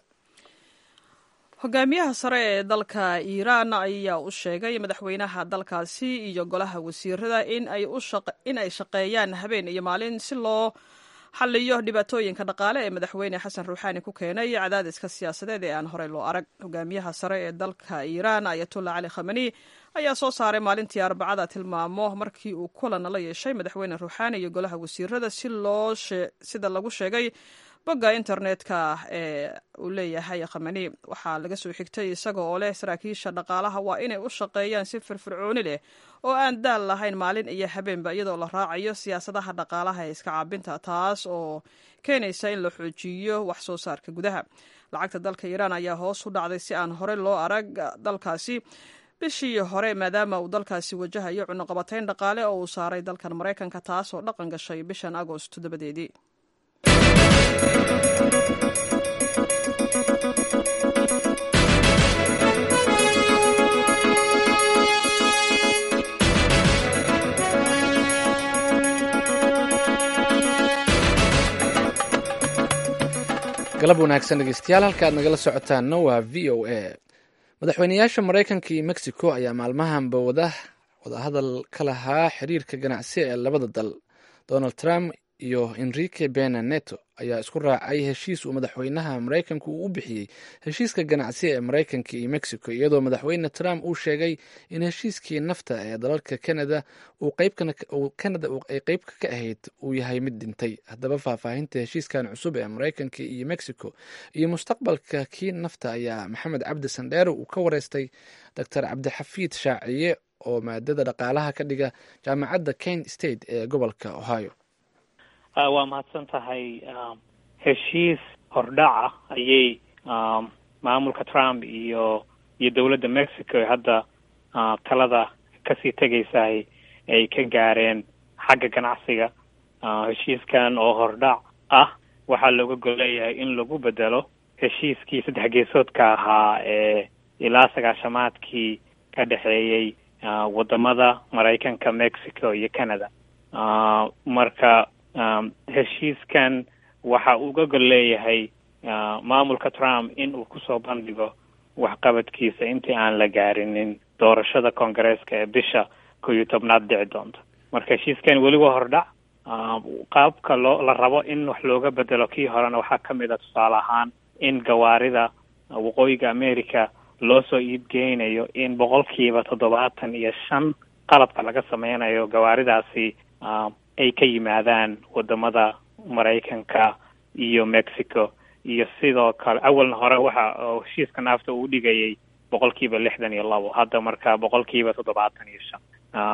hogaamiyaha sare ee dalka iiraan ayaa u sheegay madaxweynaha dalkaasi iyo golaha wasiirada in ay shaqeeyaan habeen iyo maalin si loo xaliyo dhibaatooyinka dhaqaale ee madaxweyne xasan ruuxaani ku keenay cadaadiska siyaasadeed ee aan horey loo arag hogaamiyaha sare ee dalka iiraan ayatullah cali khamani ayaa soo saaray maalintii arbacada tilmaamo markii uu kulan la yeeshay madaxweyne ruuxaani iyo golaha wasiirada si loo sida lagu sheegay bogga internetka ee uu leeyahay khamani waxaa laga soo xigtay isaga oo leh saraakiisha dhaqaalaha waa inay u shaqeeyaan si firfircooni leh oo aan daal lahayn maalin iyo habeenba iyadoo la raacayo siyaasadaha dhaqaalaha ee iska caabinta taas oo keenaysa in la xoojiyo wax soo saarka gudaha lacagta dalka iiraan ayaa hoos u dhacday si aan hore loo arag dalkaasi bishii hore maadaama uu dalkaasi wajahayo cunuqabatayn dhaqaale oo uu saaray dalkan maraykanka taas oo dhaqan gashay bishan agost dabadeedii galab wanaagsan dhegeystayaal halka aad nagala socotaanna waa v o a madaxweyneyaasha maraykanka iyo mexico ayaa maalmahanba wada wadahadal ka lahaa xiriirka ganacsi ee labada dal donald trump iyo enrique bena neto ayaa isku raacay heshiis uu madaxweynaha maraykanka uu u bixiyey heshiiska ganacsi ee maraykanka iyo mexico iyadoo madaxweyne trump uu sheegay in heshiiskii nafta ee dalalka canada canada ay qeybka ka ahayd uu yahay mid dhintay haddaba faahfaahinta heshiiskan cusub ee maraykanka iyo mexico iyo mustaqbalka kii nafta ayaa maxamed cabdi sandheere uu ka wareystay doctor cabdixafiid shaaciye oo maadada dhaqaalaha ka dhiga jaamacadda kent state ee gobolka ohio waa mahadsan tahay heshiis hordhaca ayay maamulka trump iyo iyo dowladda mexico ee hadda talada kasii tegaysahay ay ka gaareen xagga ganacsiga heshiiskan oo hordhac ah waxaa looga gol leeyahay in lagu bedelo heshiiskii saddex geesoodka ahaa ee ilaa sagaashamaadkii ka dhexeeyey wadamada maraykanka mexico iyo canada marka heshiiskan waxa uga gol leeyahay maamulka trump in uu kusoo bandhigo waxqabadkiisa intii aan la gaarinin doorashada koongareeska ee bisha kow iyo tobnaad dhici doonta marka heshiiskan weli waa hordhac qaabka loo la rabo in wax looga bedelo kii horena waxaa ka mid a tusaale ahaan in gawaarida waqooyiga america loo soo iibgeynayo in boqolkiiba toddobaatan iyo shan qalabka laga sameynayo gawaaridaasi ay ka yimaadaan wadamada maraykanka iyo mexico iyo sidoo kale awalna hore waxa heshiiska naafta uu dhigayay boqolkiiba lixdan iyo labo hadda marka boqolkiiba toddobaatan iyo shan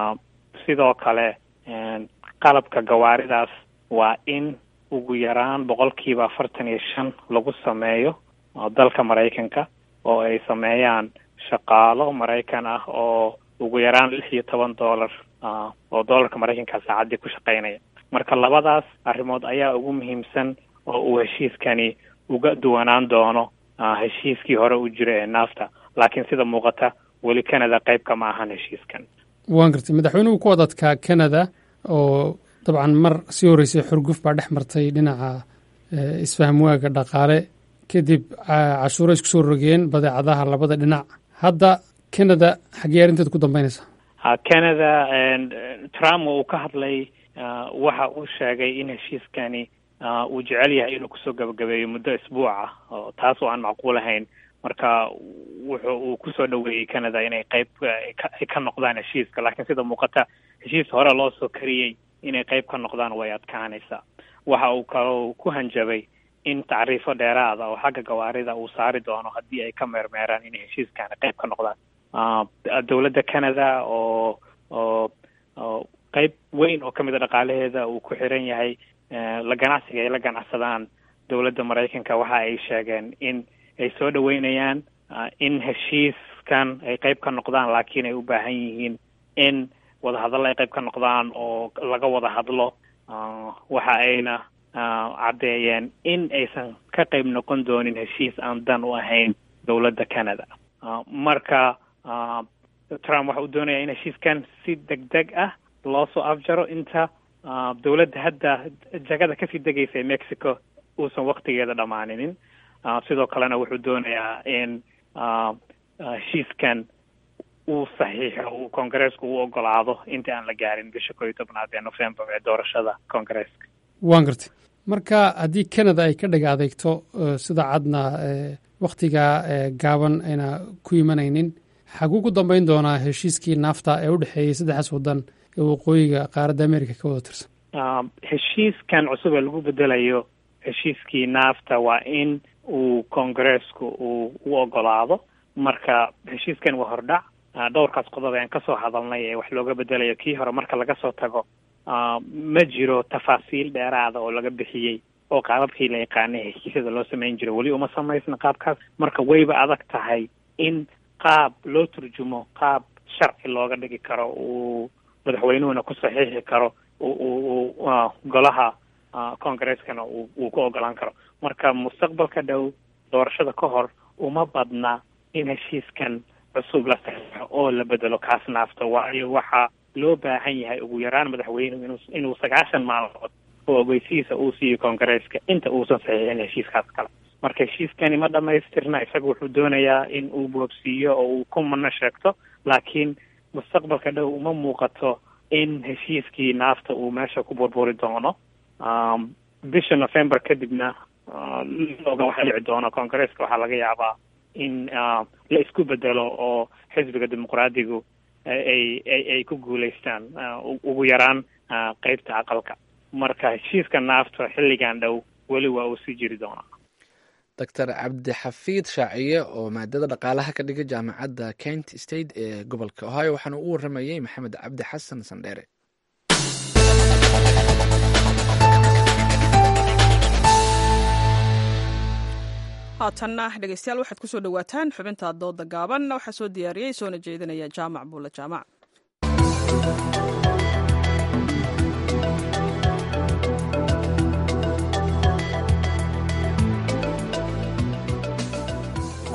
sidoo kale qalabka gawaaridaas waa in ugu yaraan boqolkiiba afartan iyo shan lagu sameeyo dalka maraykanka oo ay sameeyaan shaqaalo maraykan ah oo ugu yaraan lix iyo toban dollar oo dollarka maraykanka saacaddii ku shaqeynaya marka labadaas arrimood ayaa ugu muhiimsan oo uu heshiiskani uga duwanaan doono heshiiskii hore u jira ee naafta laakiin sida muuqata weli canada qayb kama ahan heshiiskan waan gartay madaxweynuhu ku wadadkaa canada oo dabcan mar sii horreysay xurguf baa dhex martay dhinaca isfahmwaaga dhaqaale kadib cashuuro isku soo rogeen badeecadaha labada dhinac hadda canada xaggee arrinteed ku dambeynaysaa canada trump uu ka hadlay waxa uu sheegay in heshiiskani uu jecel yahay inuu kusoo gabagabeeyo muddo isbuuc ah oo taas oo aan macquul ahayn marka wuxuu uu kusoo dhaweeyey canada inay qayb ay ka noqdaan heshiiska laakiin sida muuqata heshiis hore loo soo kariyey inay qayb ka noqdaan way adkaanaysaa waxa uu kaloo ku hanjabay in tacriifo dheeraada oo xagga gawaarida uu saari doono haddii ay ka meermeeraan inay heshiiskaani qayb ka noqdaan dowladda canada oo oo oo qayb weyn oo kamid a dhaqaalaheeda uu ku xiran yahay la ganacsiga ay la ganacsadaan dowladda maraykanka waxa ay sheegeen in ay soo dhaweynayaan in heshiiskan ay qayb ka noqdaan laakiin ay u baahan yihiin in wadahadallo ay qayb ka noqdaan oo laga wada hadlo waxa ayna caddeeyeen in aysan ka qayb noqon doonin heshiis aan dan u ahayn dowladda canada marka trump waxa uu doonaya in heshiiskan si deg deg ah loo soo afjaro inta dowladda hadda jagada kasii degaysa ee mexico uusan waktigeeda dhammaaninin sidoo kalena wuxuu doonayaa in heshiiskan uu saxiixo uu koongareesku u ogolaado inta aan la gaarin bisha koo iyo tobnaad ee november ee doorashada koongareeska waan gartay marka haddii canada ay ka dhaga adeegto sida cadna wakhtiga gaaban ayna ku imanaynin xaguu ku dambeyn doonaa heshiiskii naafta ee u dhexeeyey saddexdaas waddan ee waqooyiga qaaradda america ka wada tirsan heshiiskan cusub ee lagu bedelayo heshiiskii naafta waa in uu koongareesku uu u ogolaado marka heshiiskan waa hordhac dhowrkaas qodob ayaan kasoo hadalnay ee wax looga bedelayo kii hore marka laga soo tago ma jiro tafaasiil dheeraada oo laga bixiyey oo qaababkii la yaqaanay heshiisyada loo samayn jiro weli uma samaysna qaabkaas marka wayba adag tahay in qaab loo turjumo qaab sharci looga dhigi karo uu madaxweynuhuna ku saxiixi karo uu golaha congreskana uu ku ogolaan karo marka mustaqbalka dhow doorashada ka hor uma badna in heshiiskan cusub la saxiixo oo la bedelo kaas naafta waayo waxaa loo baahan yahay ugu yaraan madaxweynuhu inuu inuu sagaashan maalmood oo ogeysihiisa uu siiyo koongareeska inta uusan saxiixin heshiiskaas kale marka heshiiskani ma dhamaystirna isaga wuxuu doonayaa in uu boobsiiyo oo uu ku mana sheegto laakiin mustaqbalka dhow uma muuqato in heshiiskii naafta uu meesha ku burburi doono bisha november kadibna oga waxa dhici doono koongareeska waxaa laga yaabaa in la isku bedelo oo xisbiga dimuqraadigu ay ay ay ku guulaystaan ugu yaraan qeybta aqalka marka heshiiska naafta xilligan dhow weli waa uu sii jiri doonaa doctor cabdixafiid shaaciye oo maadada dhaqaalaha ka dhiga jaamacadda kent state ee gobolka ohio waxaana u waramayey maxamed cabdi xasan sandheere haatanna dhegeystayaal waxaad kusoo dhawaataan xubinta dooda gaaban waxaa soo diyaariyey soona jeedinaya jaamac buule jaamac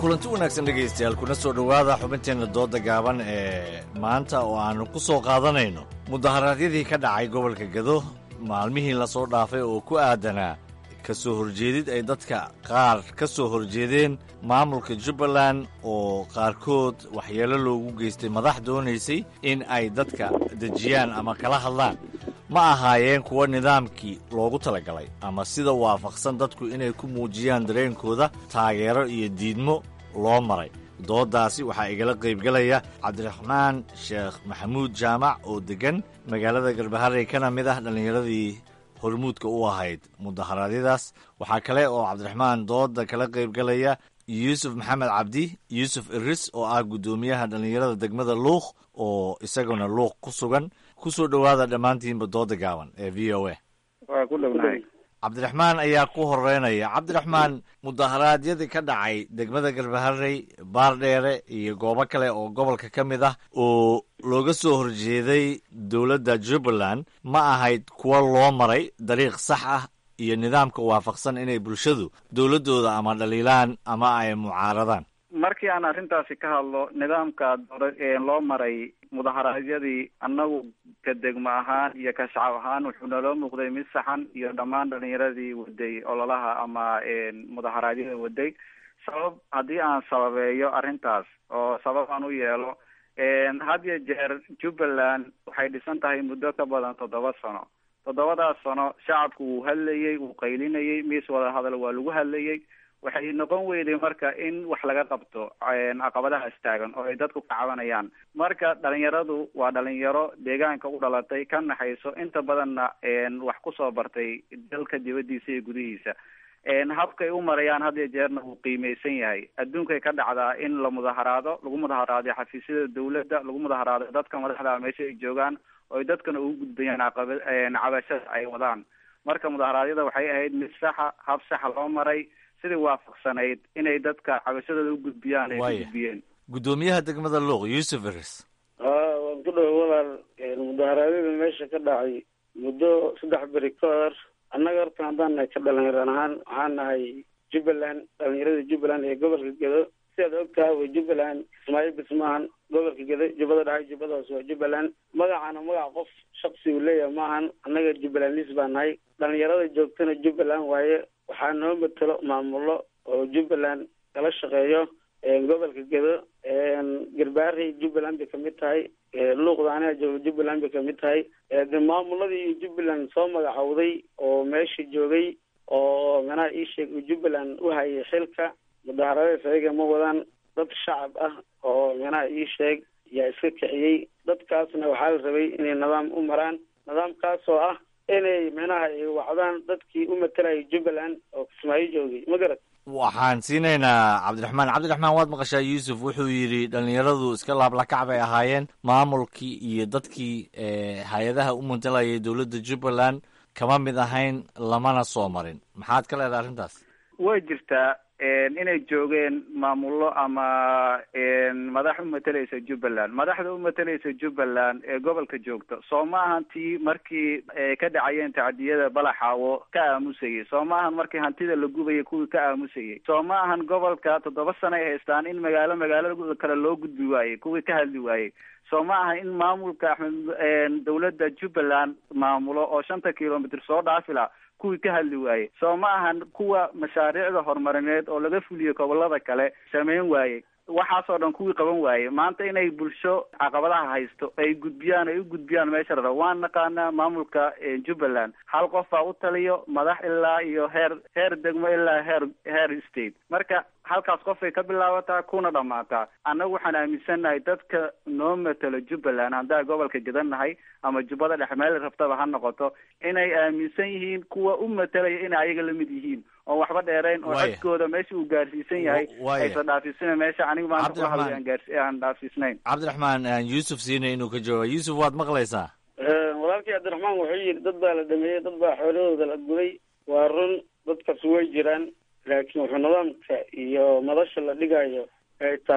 kulanti wanaagsan dhegaystayaal kuna soo dhowaada xubinteenna dooda gaaban ee maanta oo aannu ku soo qaadanayno mudaharaadyadii ka dhacay gobolka gado maalmihii la soo dhaafay oo ku aadanaa ka soo horjeedid ay dadka qaar ka soo horjeedeen maamulka jubbaland oo qaarkood waxyeelo loogu geystay madax doonaysay in ay dadka dejiyaan ama kala hadlaan ma ahaayeen kuwa nidaamkii loogu talagalay ama sida waafaqsan dadku inay ku muujiyaan dareenkooda taageero iyo diidmo loo maray dooddaasi waxaa igala qaybgelaya cabdiraxmaan sheekh maxamuud jaamac oo deggan magaalada garbaharey kana mid ah dhallinyaradii hormuudka u ahayd mudaharaadyadaas waxaa kale oo cabdiraxmaan doodda kala qaybgelaya yuusuf maxamed cabdi yuusuf iris oo ah guddoomiyaha dhallinyarada degmada luuq oo isaguna luuq ku sugan ku soo dhowaada dhammaantiinba dooda gaaban ee v o a waa ku dhownahay cabdiraxmaan ayaa ku horeynaya cabdiraxmaan mudaharaadyadii ka dhacay degmada garbaharey baardheere iyo goobo kale oo gobolka ka mid ah oo looga soo horjeeday dowladda jubbaland ma ahayd kuwa loo maray dariiq sax ah iyo nidaamka waafaqsan inay bulshadu dowladdooda ama dhaliilaan ama ay mucaaradaan markii aan arrintaasi ka hadlo nidaamka loo maray mudaharaadyadii annagu ka degmo ahaan iyo ka shacab ahaan wuxuu naloo muuqday mid saxan iyo dhammaan dhalinyaradii waday ololaha ama mudaharaadyada waday sabab haddii aan sababeeyo arrintaas oo sabab aan u yeelo had iyo jeer jubbaland waxay dhisan tahay muddo ka badan toddoba sano toddobadaas sano shacabku wuu hadlayey wuu qaylinayey miis wada hadal waa lagu hadlayey waxay noqon weyday marka in wax laga qabto caqabadahaas taagan oo ay dadku ka cabanayaan marka dhalinyaradu waa dhalinyaro deegaanka u dhalatay ka naxayso inta badanna wax kusoo bartay dalka dibadiisa iyo gudihiisa habkay u marayaan had iyo jeerna wuu qiimeysan yahay adduunkay ka dhacdaa in la mudaharaado lagu mudaharaado xafiisyada dawladda lagu mudaharaado dadka madaxda meesha ay joogaan oo ay dadkana ugu gudbayaan caqaba cabashada ay wadaan marka mudaharaadyada waxay ahayd mid saxa hab saxa loo maray sidii waafaqsanayd inay dadka cabashadooda u gudbiyaan ay u gudbiyeen guddoomiyaha degmada luuq yuusuf iris haa waan ku dhawa walaal mudaharaadyada meesha ka dhacay muddo saddex beri ka hor annaga horta haddaan nahay ka dhalinyaran ahaan waxaan nahay jubbaland dhalinyarada jubbaland ee gobolka gedo sidaad og tahay wa jubbaland ismaaciil bismaahan gobolka gedo jubbada dhaxay jubbada hoose waa jubbaland magacana magac qof shaksi uu leeyahay maahan annaga jubbalandis baa nahay dhalinyarada joogtana jubbaland waaye waxaa noo matelo maamulo oo jubbaland kala shaqeeyo gobolka gedo garbaarey jubbaland bay kamid tahay luuqda aniga jooga jubbaland bay kamid tahay de maamuladii jubbaland soo magacowday oo meesha joogay oo manaha ii sheeg uu jubbaland u hayay xilka mudaharadaas ayaga ma wadaan dad shacab ah oo manaha ii sheeg yaa iska kiciyey dadkaasna waxaa la rabay inay nidaam u maraan nidaamkaas oo ah inay micnaha ay wacdaan dadkii u matalayay jubbaland oo kismaayo joogay ma garat waxaan siinaynaa cabdiraxmaan cabdiraxmaan waad maqashaa yuusuf wuxuu yidhi dhallinyaradu iska laablakac bay ahaayeen maamulkii iyo dadkii hay-adaha u matalayay dowladda jubbaland kama mid ahayn lamana soo marin maxaad ka leedahay arrintaas way jirtaa inay joogeen maamullo ama madax u matalaysa jubbaland madaxda u matalaysa jubbaland ee gobolka joogta soo ma ahan tii markii ka dhacayeen tacdiyada balaxaawo ka aamusayay soo ma ahan markii hantida la gubayay kuwii ka aamusayay soo ma ahan gobolka toddoba sano ay haystaan in magaalo magaalo kale loo gudbi waayey kuwii ka hadli waayey soo ma aha in maamulka axmed dawladda jubbaland maamulo oo shanta kilomitr soo dhaafila kuwii ka hadli waayey soo ma ahan kuwa mashaariicda horumarineed oo laga fuliyo gobolada kale sameyn waayey waxaasoo dhan kuwii qaban waayey maanta inay bulsho caqabadaha haysto ay gudbiyaan ay u gudbiyaan meesha rara waan naqaanaa maamulka jubbaland hal qof baa u taliyo madax ilaa iyo heer heer degmo ilaa heer heer state marka halkaas qofay ka bilaabataa kuna dhammaataa annagu waxaan aaminsannahay dadka noo matalo jubbaland haddaan gobolka gadannahay ama jubbada dhexe meel rabtaba ha noqoto inay aaminsan yihiin kuwa u matalaya inay ayaga lamid yihiin oon waxba dheerayn oo codkooda meesha uu gaarsiisan yahay aysan dhaafisina meesha aniga maanta kula hadlay aan gaars aan dhaafisnayn cabdiraxmaan yuusuf siinay inuu ka jawaaba yuusuf waad maqlaysaa walaalkii cabdiraxmaan wuxuu yidhi dad baa la dhameeyey dad baa xoolahooda la guday waa run dadkaas way jiraan laakiin wuxuu nidaamka iyo madasha la dhigayo ay tahay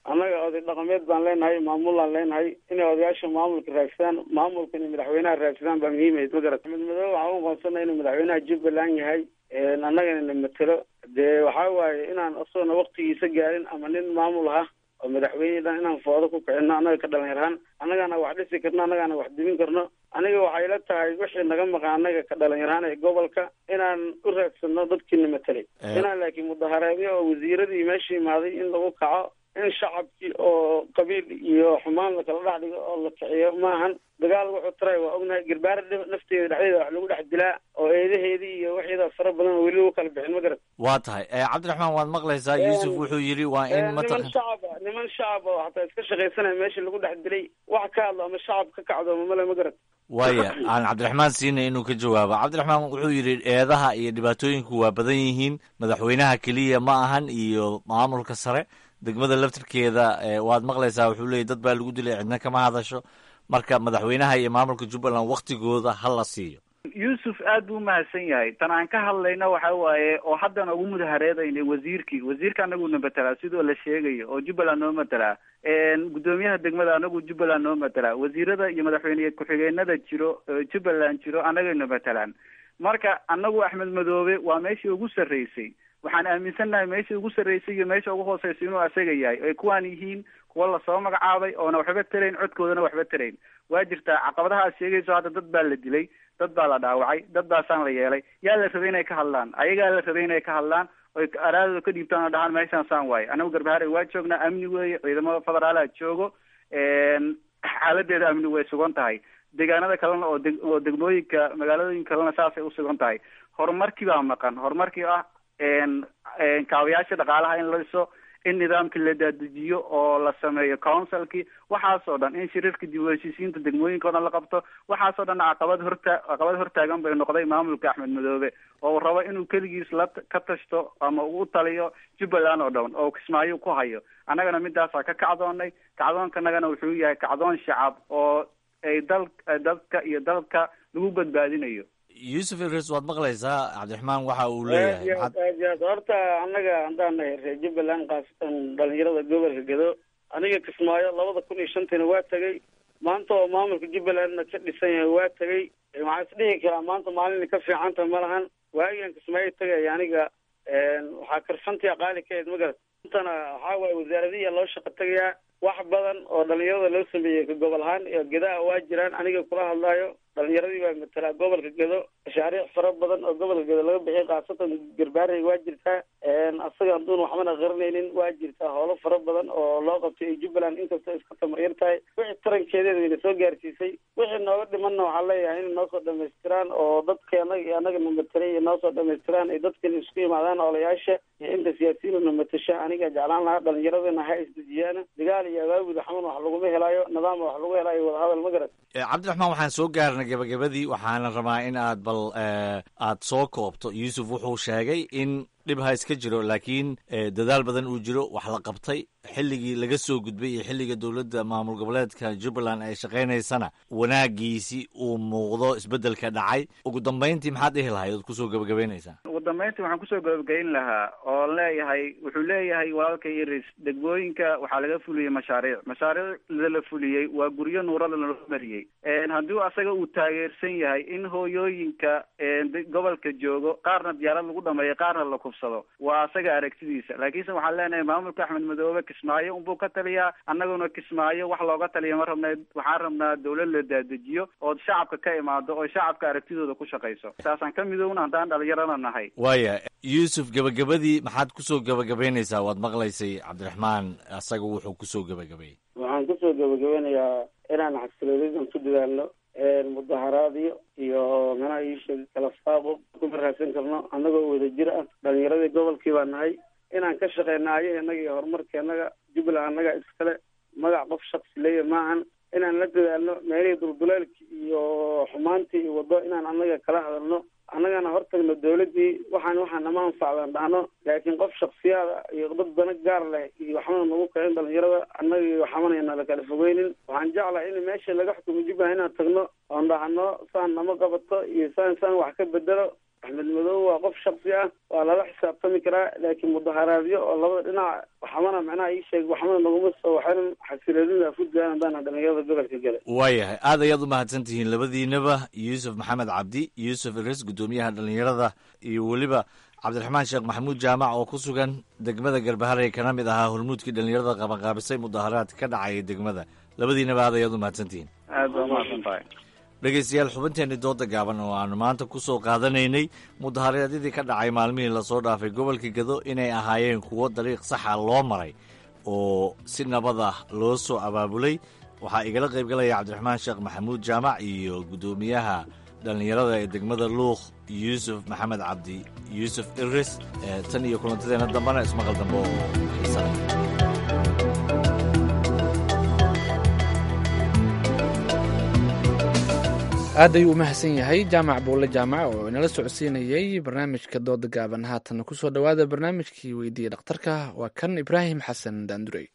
annaga oday dhaqameed baan leenahay maamulaan leenahay inay odayaasha maamulka raadsadaan maamulka inay madaxweynaha raadsadaan baa muhiimayd ma garat axmed madoobe waxaan u aqoonsanay inuu madaxweynaha jubbaland yahay annagana na matelo dee waxaa waaye inaan isagoona waktigiisa gaarin ama nin maamul ah oo madaxweyne dhan inaan foodo ku kicino annaga ka dhalinyarhaan annagaana wax dhisi karno annagaana wax dimin karno aniga waxay la tahay wixii naga maqan annaga ka dhalinyarhaan ee gobolka inaan u raadsano dadkiina matelay inaan laakiin mudaharaadyo oo wasiiradii meesha imaaday in lagu kaco in shacabkii oo qabiil iyo xumaan lakala dhex dhigo oo la kiciyo maahan dagaal wuxuu taray waa ognahay garbaara nafteeda dhexdeeda wax lagu dhex dilaa oo eedaheedii iyo waxeeda fara badan oo weli lagu kala bixin ma garat waa tahay cabdiraxmaan waad maqlaysaa yuusuf wuxuu yidhi waa in niman mataqan shacab ah niman shacab oo hataa iska shaqaysanaya meesha lagu dhex dilay wax ka hadlo ama shacab ka kacdo mamale ma garat waaya aan cabdiraxmaan siinay inuu ka jawaabo cabdiraxmaan wuxuu yidhi eedaha iyo dhibaatooyinku waa badan yihiin madaxweynaha keliya ma ahan iyo maamulka sare degmada laftirkeeda waad maqlaysaa wuxuu leeyay dad baa lagu dilay cidna kama hadasho marka madaxweynaha iyo maamulka jubbaland waktigooda ha la siiyo yuusuf aad buu umahadsan yahay tan aan ka hadlayno waxa waaye oo haddana ugu mudahareedaynay wasiirkii wasiirka anaguna matelaa sidoo la sheegayo oo jubbaland noo matelaa guddoomiyaha degmada anagu jubbaland noo matelaa wasiirada iyo madaxweyne ku-xigeenada jiro jubbaland jiro annagayna matelaan marka anagu axmed madoobe waa meeshii ugu sarreysay waxaan aaminsannahay meeshii ugu sarreysay iyo meesha ugu hooseysa inuu asaga yahay ay kuwaan yihiin kuwa lasoo magacaabay oona waxba tarayn codkoodana waxba tarayn waa jirtaa caqabadaha aad sheegayso hadda dad baa la dilay dad baa la dhaawacay dad baasaan la yeelay yaa la rabay inay ka hadlaan ayagaa la rabay inay ka hadlaan oy araadooda ka dhiibtaan oo dhahaan meeshaan saan waaye anagu garbaharay waa joognaa amni weeye ciidamada federaalaha joogo xaaladeeda amni way sugan tahay deegaanada kalena oo deg oo degmooyinka magaaladooyin kalena saasay usugan tahay horumarkii baa maqan horumarkii ah kaabayaasha dhaqaalaha in la dhiso in nidaamkii la daadajiyo oo la sameeyo councilkii waxaasoo dhan in shiriirka dib u heshiisiinta degmooyinka o dhan la qabto waxaasoo dhan caqabad horta caqabad hortaagan bay noqday maamulka axmed madoobe oo uu rabo inuu keligiis la ka tashto ama uu taliyo jubbaland oo dhan oo kismaayo ku hayo annagana midaasaa ka kacdoonay kacdoonkanagana wuxuu yahay kacdoon shacab oo ay dal dadka iyo dalka lagu badbaadinayo yuusuf idris waad maqlaysaa cabdiraxmaan waxa uu aad leeyahay iyo aad aad iyo aad horta annaga haddaan nahay reer jubbaland khaasatan dhalinyarada gobolka gedo aniga kismaayo labada kun iyo shantiina waa tegay maanta oo maamulka jubbalandna ka dhisan yahay waa tegay waxaan isdhihi karaa maanta maalina ka fiicanta ma lahan waagigan kismaayo tegaya aniga waxaa karfantiya qaali ka ahayd magarat intana waxaa waaye wasaaradiya loo shaqo tegayaa wax badan oo dhalinyarada loo sameeyey ka gobol ahaan iyo gedaha waa jiraan aniga kula hadlaayo dhalinyaradii baa matalaa gobolka gedo mashaariic fara badan oo gobolka gedo laga bixiyay khaasatan garbaarey waa jirtaa asaga haduun waxbana qarinaynin waa jirtaa howlo fara badan oo loo qabtay ay jubbaland inkastoo iska tamaryar tahay wixii tarankeedeeda wayna soo gaarsiisay wixii nooga dhimanna waxaa leeyahay inay noo soo dhamaystiraan oo dadka anaga iyo anaga na matelay iyo noo soo dhamaystiraan ay dadkan isku yimaadaan olayaasha iyo inta siyaasiyiin na matasha aniga jeclaan lahaa dhalinyaradana ha isdejiyaan dagaal iyo abaabud xaman wax laguma helaayo nidaam wax lagu helaayo wadahadal ma garat cabdiraxmaan waxaan soo gaarnay gabagabadii waxaana rabaa in aad bal aad soo koobto yuusuf wuxuu sheegay in dhib ha iska jiro laakiin dadaal badan uu jiro wax la qabtay xilligii laga soo gudbay iyo xilliga dowladda maamul goboleedka jubbaland ay shaqaynaysana wanaagiisi uu muuqdo isbeddelka dhacay ugu dambayntii maxaad dhihi lahayd ood kusoo gabagabaynaysaa ugu dambayntii waxaan kusoo gabagayn lahaa oo leeyahay wuxuu leeyahay walaalka iris degmooyinka waxaa laga fuliyey mashaariic mashaariicda la fuliyey waa guryo nuurada loo mariyey haddii asaga uu taageersan yahay in hooyooyinka gobolka joogo qaarna diyaarad lagu dhameeyo qaarna la kufsado waa asaga aragtidiisa laakiinse waxaan leenahay maamulka axmed madoobe kismaayo unbuu ka taliyaa annaguna kismaayo wax looga taliya ma rabna waxaan rabnaa dawlad la daadajiyo oo shacabka ka imaado oo shacabka aragtidooda ku shaqayso saasaan ka midowna haddaan dhalinyarana nahay waaya yuusuf gabagabadii maxaad kusoo gabagabaynaysaa waad maqlaysay cabdiraxmaan asaga wuxuu kusoo gabagabeeyey waxaan kusoo gabagabanayaa inaan xasiloonidan ku dadaalno mudaharaadyo iyo manaha iisheeg kala faaqo ku baraarsan karno annagoo wada jir ah dhalinyaradii gobolkii baa nahay inaan ka shaqeyna ayahenaga iyo horumarkeenaga jubbaland annaga iskale magac qof shaksi leeya maahan inaan la dadaalno meelihii dulduleelki iyo xumaantii iyo waddo inaan annaga kala hadalno annagana hortagno dawladdii waxaan waxaan nama anfacdan dhahno laakiin qof shaksiyaada iyo dad dana gaar leh iyo waxbana nagu kicin dhalinyarada annaga iyo waxamanayna la kala fogeynin waxaan jeclahay in meesha laga xukumo jubbaland inaan tagno oon dhahno saan nama qabato iyo saan saan wax ka bedelo axmed madow waa qof shaksi ah waa lala xisaabtami karaa laakiin mudaharaadyo oo labada dhinac waxmana macnaha ii sheeg waxmana naguma soo waxayna xasiloonida afudgaan haddaan dhalinyarada gobolka gala waayahay aad ayaad u mahadsan tihiin labadiinaba yuusuf maxamed cabdi yuusuf iris guddoomiyaha dhalinyarada iyo weliba cabdiraxmaan sheekh maxamuud jaamac oo ku sugan degmada garbaharey kana mid ahaa hormuudkii dhalinyarada qabanqaabisay mudaharaadka ka dhacaya degmada labadiinaba aad ayaad u mahadsan tihiin aad baa umahadsan tahay dhegeystayaal xubinteenii dooda gaaban oo aanu maanta ku soo qaadanaynay mudaharaadyadii ka dhacay maalmihii lasoo dhaafay gobolka gado inay ahaayeen kuwo dariiq saxa loo maray oo si nabad ah loo soo abaabulay waxaa igala qaybgalaya cabdiraxmaan sheekh maxamuud jaamac iyo guddoomiyaha dhallinyarada ee degmada luuq yuusuf maxamed cabdi yuusuf iris tan iyo kulantadeena dambena ismaqal dambe oo xiisale aad ayuu u mahadsan yahay jaamac buulle jaamac oo inala socodsiinayey barnaamijka dooda gaaban haatan kusoo dhowaada barnaamijkii weydiiya dhakhtarka waa kan ibraahim xasan daandurey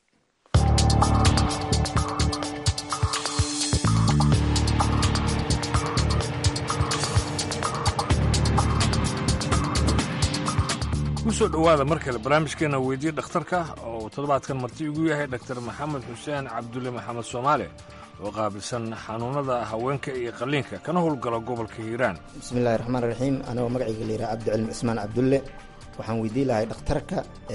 kusoo dhowaada mar kale barnaamijkeena weydiiya dhakhtarka oo toddobaadkan marti igu yahay dr maxamed xuseen cabdulle maxamed soomaale oo qaabilsan xanuunada haweenka iyo qalliinka kana howlgala gobolka hiiraan bismillahi raxmaan raxiim anigoo magacayga layidhaha cabdicilmi cismaan cabdulle waxaan weydii lahay dhakhtarka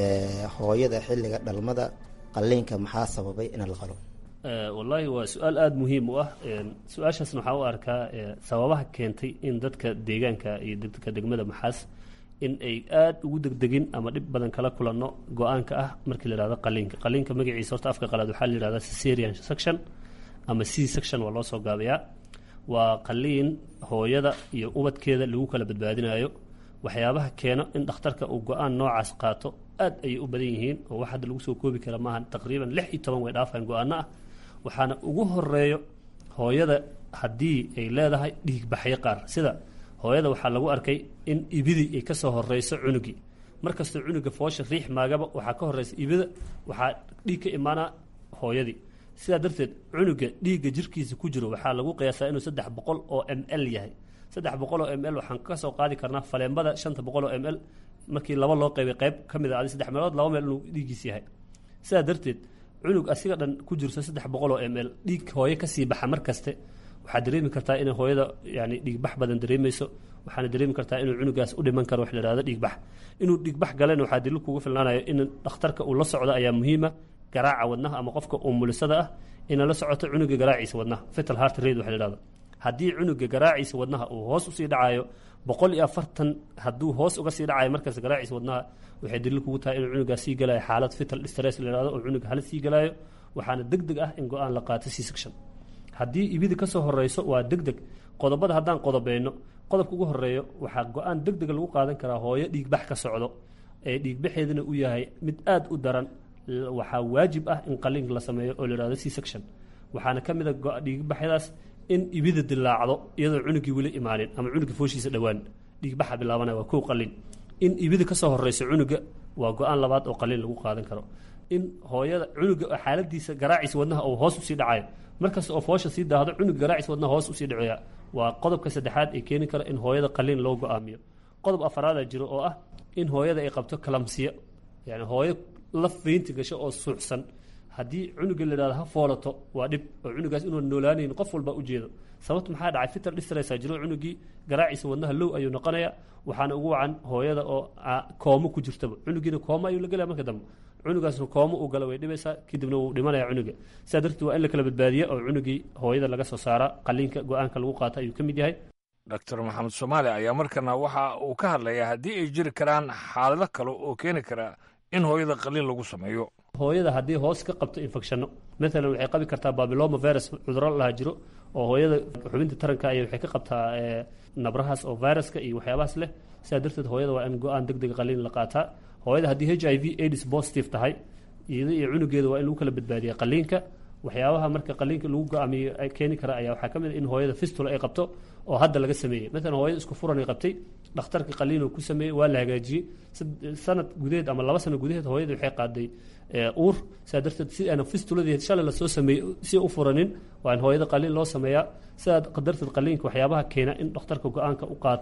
hooyada xilliga dhalmada qalliinka maxaa sababay in la qalo wallaahi waa su-aal aada muhiim u ah su-aashaasna waxaa u arkaa sababaha keentay in dadka deegaanka iyo dadka degmada maxaas in ay aada ugu degdegin ama dhib badan kala kulanno go-aanka ah markii la yihahdo qaliinka qaliinka magaciisa horta afka qalaad waxaa la yihahdaa cesarian section ama c section waa loo soo gaabayaa waa qaliin hooyada iyo ubadkeeda lagu kala badbaadinayo waxyaabaha keeno in dhakhtarka uu go-aan noocaas qaato aad ayay u badan yihiin oo wax hadda lagu soo koobi kara maaha taqriiban lix iyo toban way dhaafaan go-aano ah waxaana ugu horeeyo hooyada haddii ay leedahay dhiigbaxyo qaar sida hooyada waxaa lagu arkay in ibidii ay ka soo horeyso cunugii markastoo cunuga foosha riix maagaba waxaa ka horeysa ibida waxaa dhiig ka imaanaa hooyadii sidaa darteed cunuga dhiigga jirkiisa ku jiro waxaa lagu qiyaasaa inuu saddex boqol oo m l yahay saddex boqol oo m l waxaan ka soo qaadi karnaa faleembada shanta boqol oo m l markii laba loo qaybay qayb ka mid a adi saddex meelood laba meel inuu dhiiggiis yahay sidaa darteed cunug asiga dhan ku jirto saddex boqol oo m l dhiig hooyo kasii baxa mar kaste waxaad dareemi kartaa inay hooyada yani dhiigbax badan dareemayso waxaana dareemi kartaa inuu cunugaas u dhiman karo wax la ihahdo dhiigbax inuu dhiigbax galena waxaa daliil kugu filnaanayo in dhakhtarka uu la socdo ayaa muhiima garaaca wadnaha ama qofka umulisada ah ina la socoto cunuga garaaciisa wadnaha fetal heart rate waxa la ihahdo haddii cunuga garaaciisa wadnaha uu hoos usii dhacayo boqol iyo afartan hadduu hoos uga sii dhacayo markaas garaaciisa wadnaha waxay daliil kugu tahay inuu cunugaas sii galayo xaalad fetal stress la ihahdo oo cunuga halis sii galayo waxaana deg deg ah in go-aan la qaato c section haddii ibida kasoo horeyso waa deg deg qodobada haddaan qodobeyno qodobka ugu horeeyo waxaa go-aan deg dega lagu qaadan karaa hooyo dhiigbax ka socdo ee dhiigbaxeedana uu yahay mid aada u daran waxaa waajib ah in qaliinka la sameeyo oo la ihahdo c section waxaana ka mid a dhiigbaxyadaas in ibida dilaacdo iyadoo cunugii weli imaanin ama cunugii fooshiisa dhowaan dhiigbaxa bilaabanaya waa kow qaliin in ibida kasoo horeyso cunuga waa go-aan labaad oo qaliin lagu qaadan karo in hooyada cunuga xaaladiisa garaaciisa wadnaha uu hoos usii dhacayo markasta oo foosha sii daahdo cunuga garaaciisa wadnaha hoos usii dhacaya waa qodobka saddexaad ee keeni kara in hooyada qaliin loo go-aamiyo qodob afaraada jiro oo ah in hooyada ay qabto kalamsiya yani hooyo la feynti gasho oo suuxsan haddii cunuga la ihahdo ha foolato waa dhib oo cunugaas inuu noolaanayn qof walba ujeedo sababta maxaa dhacay fitar dhistresa jiro cunugii garaaciisa wadnaha low ayuu noqonaya waxaana ugu wacan hooyada oo koomo ku jirtaba cunugiina kooma ayuu la gelaya marka dambe cunugaasna koomo uu gala way dhibaysaa kadibna wuu dhimanaya cunuga sidaa darteed waa in la kala badbaadiya oo cunugii hooyada laga soo saara qaliinka go-aanka lagu qaata ayuu ka mid yahay doctor maxamed soomaali ayaa markana waxa uu ka hadlayaa haddii ay jiri karaan xaalado kale oo keeni kara in hooyada qaliin lagu sameeyo hooyada haddii hoos ka qabto infectionno maalan waxay qabi kartaa babiloma virus cuduro laha jiro oo hooyada xubinta taranka ay waxay ka qabtaa nabrahaas oo viruska iyo waxyaabahaas leh sidaa darteed hooyada waa in go-aan deg deg qaliin la qaataa hooyada haddii h i v aids positive tahay iyada iyo cunugeeda waa in lagu kala badbaadiya qaliinka waxyaabaha marka qaliinka lagu go-aamiyo keeni kara ayaa waxaa ka mid a in hooyada fistula ay qabto oo hadda laga sameeyey maalan hooyada isku furan ay qabtay dhakhtarka qaliinuu ku sameeyey waa la hagaajiyey sanad gudaheed ama laba sano gudaheed hooyada waxay qaaday uur sidaa darteed si aana fistuladii shalay lasoo sameeyey si u furanin waa in hooyada qaliin loo sameeyaa sidaa darteed qaliinka waxyaabaha keena in dhakhtarka go-aanka u qaato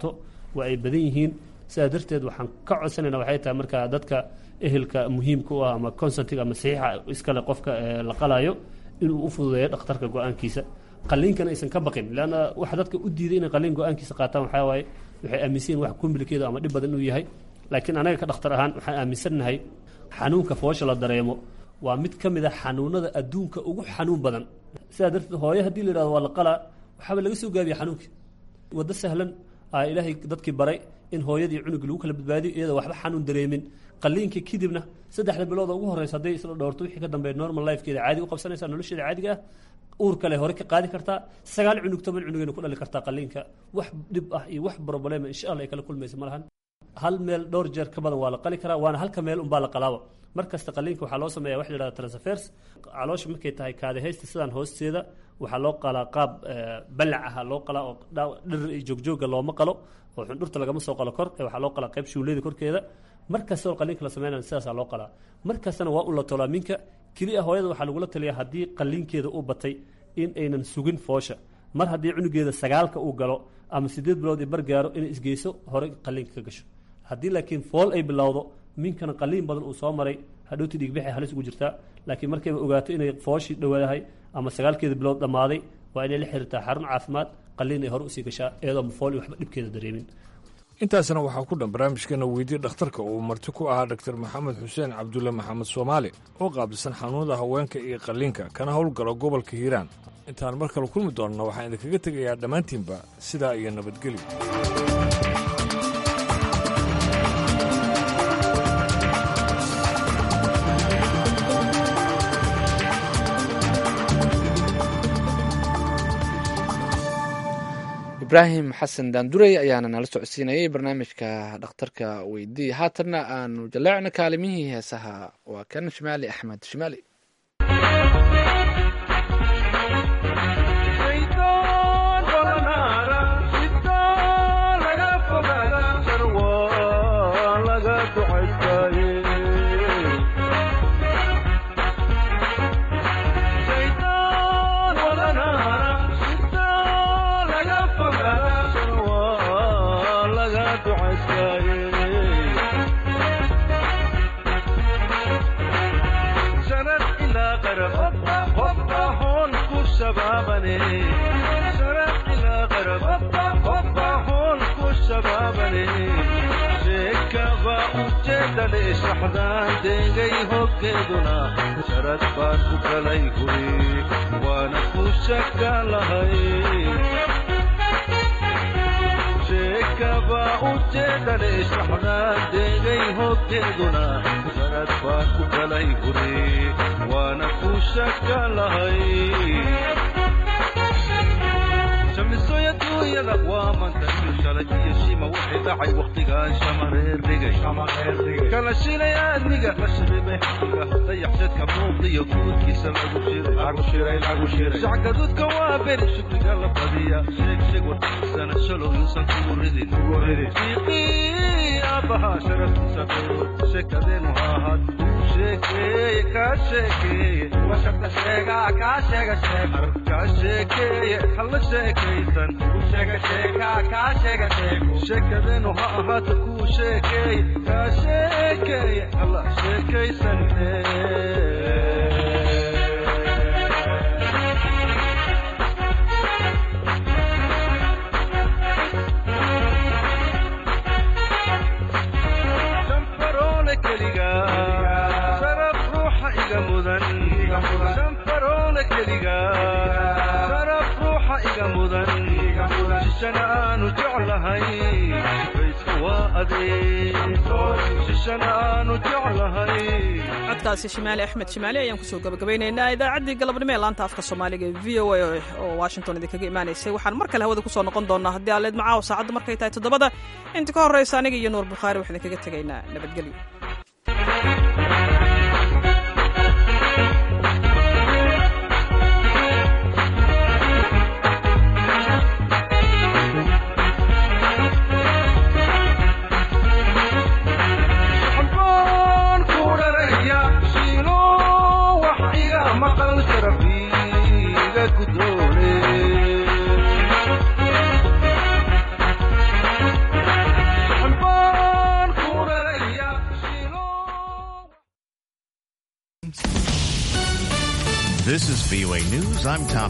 waa ay badan yihiin sidaa darteed waxaan ka codsanayna waxay tahay marka dadka ehelka muhiimka u ah ama consentiga ama saxiixa iskale qofka la qalayo inuu u fududeeyo dhakhtarka go-aankiisa qaliinkana aysan ka baqin leanna waxa dadka u diiday inay qaliin go-aankiisa qaataan waxaa waaye waxay aaminsan yihin wax complicated ama dhib badan inuu yahay laakiin anaga ka dhakhtar ahaan waxaan aaminsannahay xanuunka foosha la dareemo waa mid ka mid a xanuunada adduunka ugu xanuun badan sidaa darteed hooyo haddii la yidhahdo waa la qalaa waxaaba laga soo gaabiya xanuunkii waddo sahlan aa ilaahay dadkii baray in hooyadii cunugii lagu kala badbaadiyo iyadoo waxba xanuun dareemin qaliinkii kadibna saddexda bilooda ugu horreysa hadday isla dhowrto wixii ka dambeeya normal lifekeeda caadi u qabsanaysaa nolosheeda caadiga ah uur kale hore ka qaadi kartaa sagaal cunug toban cunugayna ku dhali kartaa qaliinka wax dhib ah iyo wax problema insha allah ay kala kulmaysa ma lahan hal meel dhowr jeer ka badan waa la qali karaa waana halka meel unbaa la qalaaba mar kasta qaliinka waxaa loo sameeya wax la yidhahda transfers caloosha markay tahay kaadihaysta sidaan hoosteeda waxaa loo qalaa qaab balac aha loo qalaa oo dhir iyo joogjooga looma qalo oo xundhurta lagama soo qalo kor ee waxaa loo qalaa qayb shuulleyda korkeeda mar kastoo qaliinka la sameynaya sidaasaa loo qalaa mar kastana waa un la tolaa minka keliya hooyada waxaa lagula taliyaa haddii qaliinkeeda uu batay in aynan sugin foosha mar haddii cunugeeda sagaalka uu galo ama siddeed bilood i bar gaaro inay isgeyso hore qaliinka ka gasho haddii laakiin fool ay bilowdo minkana qaliin badan uu soo maray hadhowti dhiigbixay halis ugu jirtaa laakiin markayba ogaato inay fooshii dhowaadahay ama sagaalkeeda bilood dhammaaday waa inay la xiriirtaa xarun caafimaad qaliin ay hore usii gashaa iyadoo fool iyo waxba dhibkeeda dareemin intaasna waxaa ku dhan barnaamijkeena weydii dhakhtarka uu marti ku ahaa dr maxamed xuseen cabdulle maxamed soomaali oo qaabilsan xanuunada haweenka iyo qalliinka kana howlgalo gobolka hiiraan intaan mar kale kulmi doonno waxaan idinkaga tegayaa dhammaantiinba sidaa iyo nabadgelyo ibraahim xasan daandurey ayaana nala socodsiinayay barnaamijka dhakhtarka weydii haatanna aanu jaleecno kaalimihii heesaha waa kan shimaali axmed shimaali degay hoggeeduna sharad baan ku galay guri waana ku shaka lahay sheekaba ujeedale shaxdaan degay hoggeeduna sharad baan ku galay guri waana ku shaka lahay shamisoya duunyada waa mantayo shalay iyo shima wixii dhacay wakhtigaan shamareer dhigay kala shilay aadmiga la shibibay xaqiga dayaxshadka muuqdiyo guudkiisa lagu shirayshacgadudka waa beri shukriga la badiya sheeg sheeg warkiisana shalow yuusan kugu ridin fiiqii aabbahaa sharaftiisa beero sheekadeenu ha ahaad sheekeeye kaa sheekeeye washarta sheegaa kaa sheega sheeg kaa sheekeeye halla sheekaysan sheekadeenu ha ahaato kuu sheekeeye kaa sheekeeye halla sheekaysan shanfaroole keliga sharaf ruuxa iga mudan shanfaroole keliga sharaf ruuxa iga mudan shishana aanu jeclahay bayska waa adeeg shishana aanu jeclahay codkaasi shimaali axmed shimaali ayaan kusoo gabagabaynaynaa idaacaddii galabnimo ee laanta afka soomaaliga ee v o a oo washington idinkaga imaanaysay waxaan mar kale hawada kusoo noqon doonaa haddii aleed macaaw saacaddu markay tahay toddobada inta ka horraysa aniga iyo nuur bukhaari waxaan idinkaga tegaynaa nabadgelyo xabaan ku dharaya shiilo wax iga maqal sharafiiga gudoone This is VOA News. I'm Tom.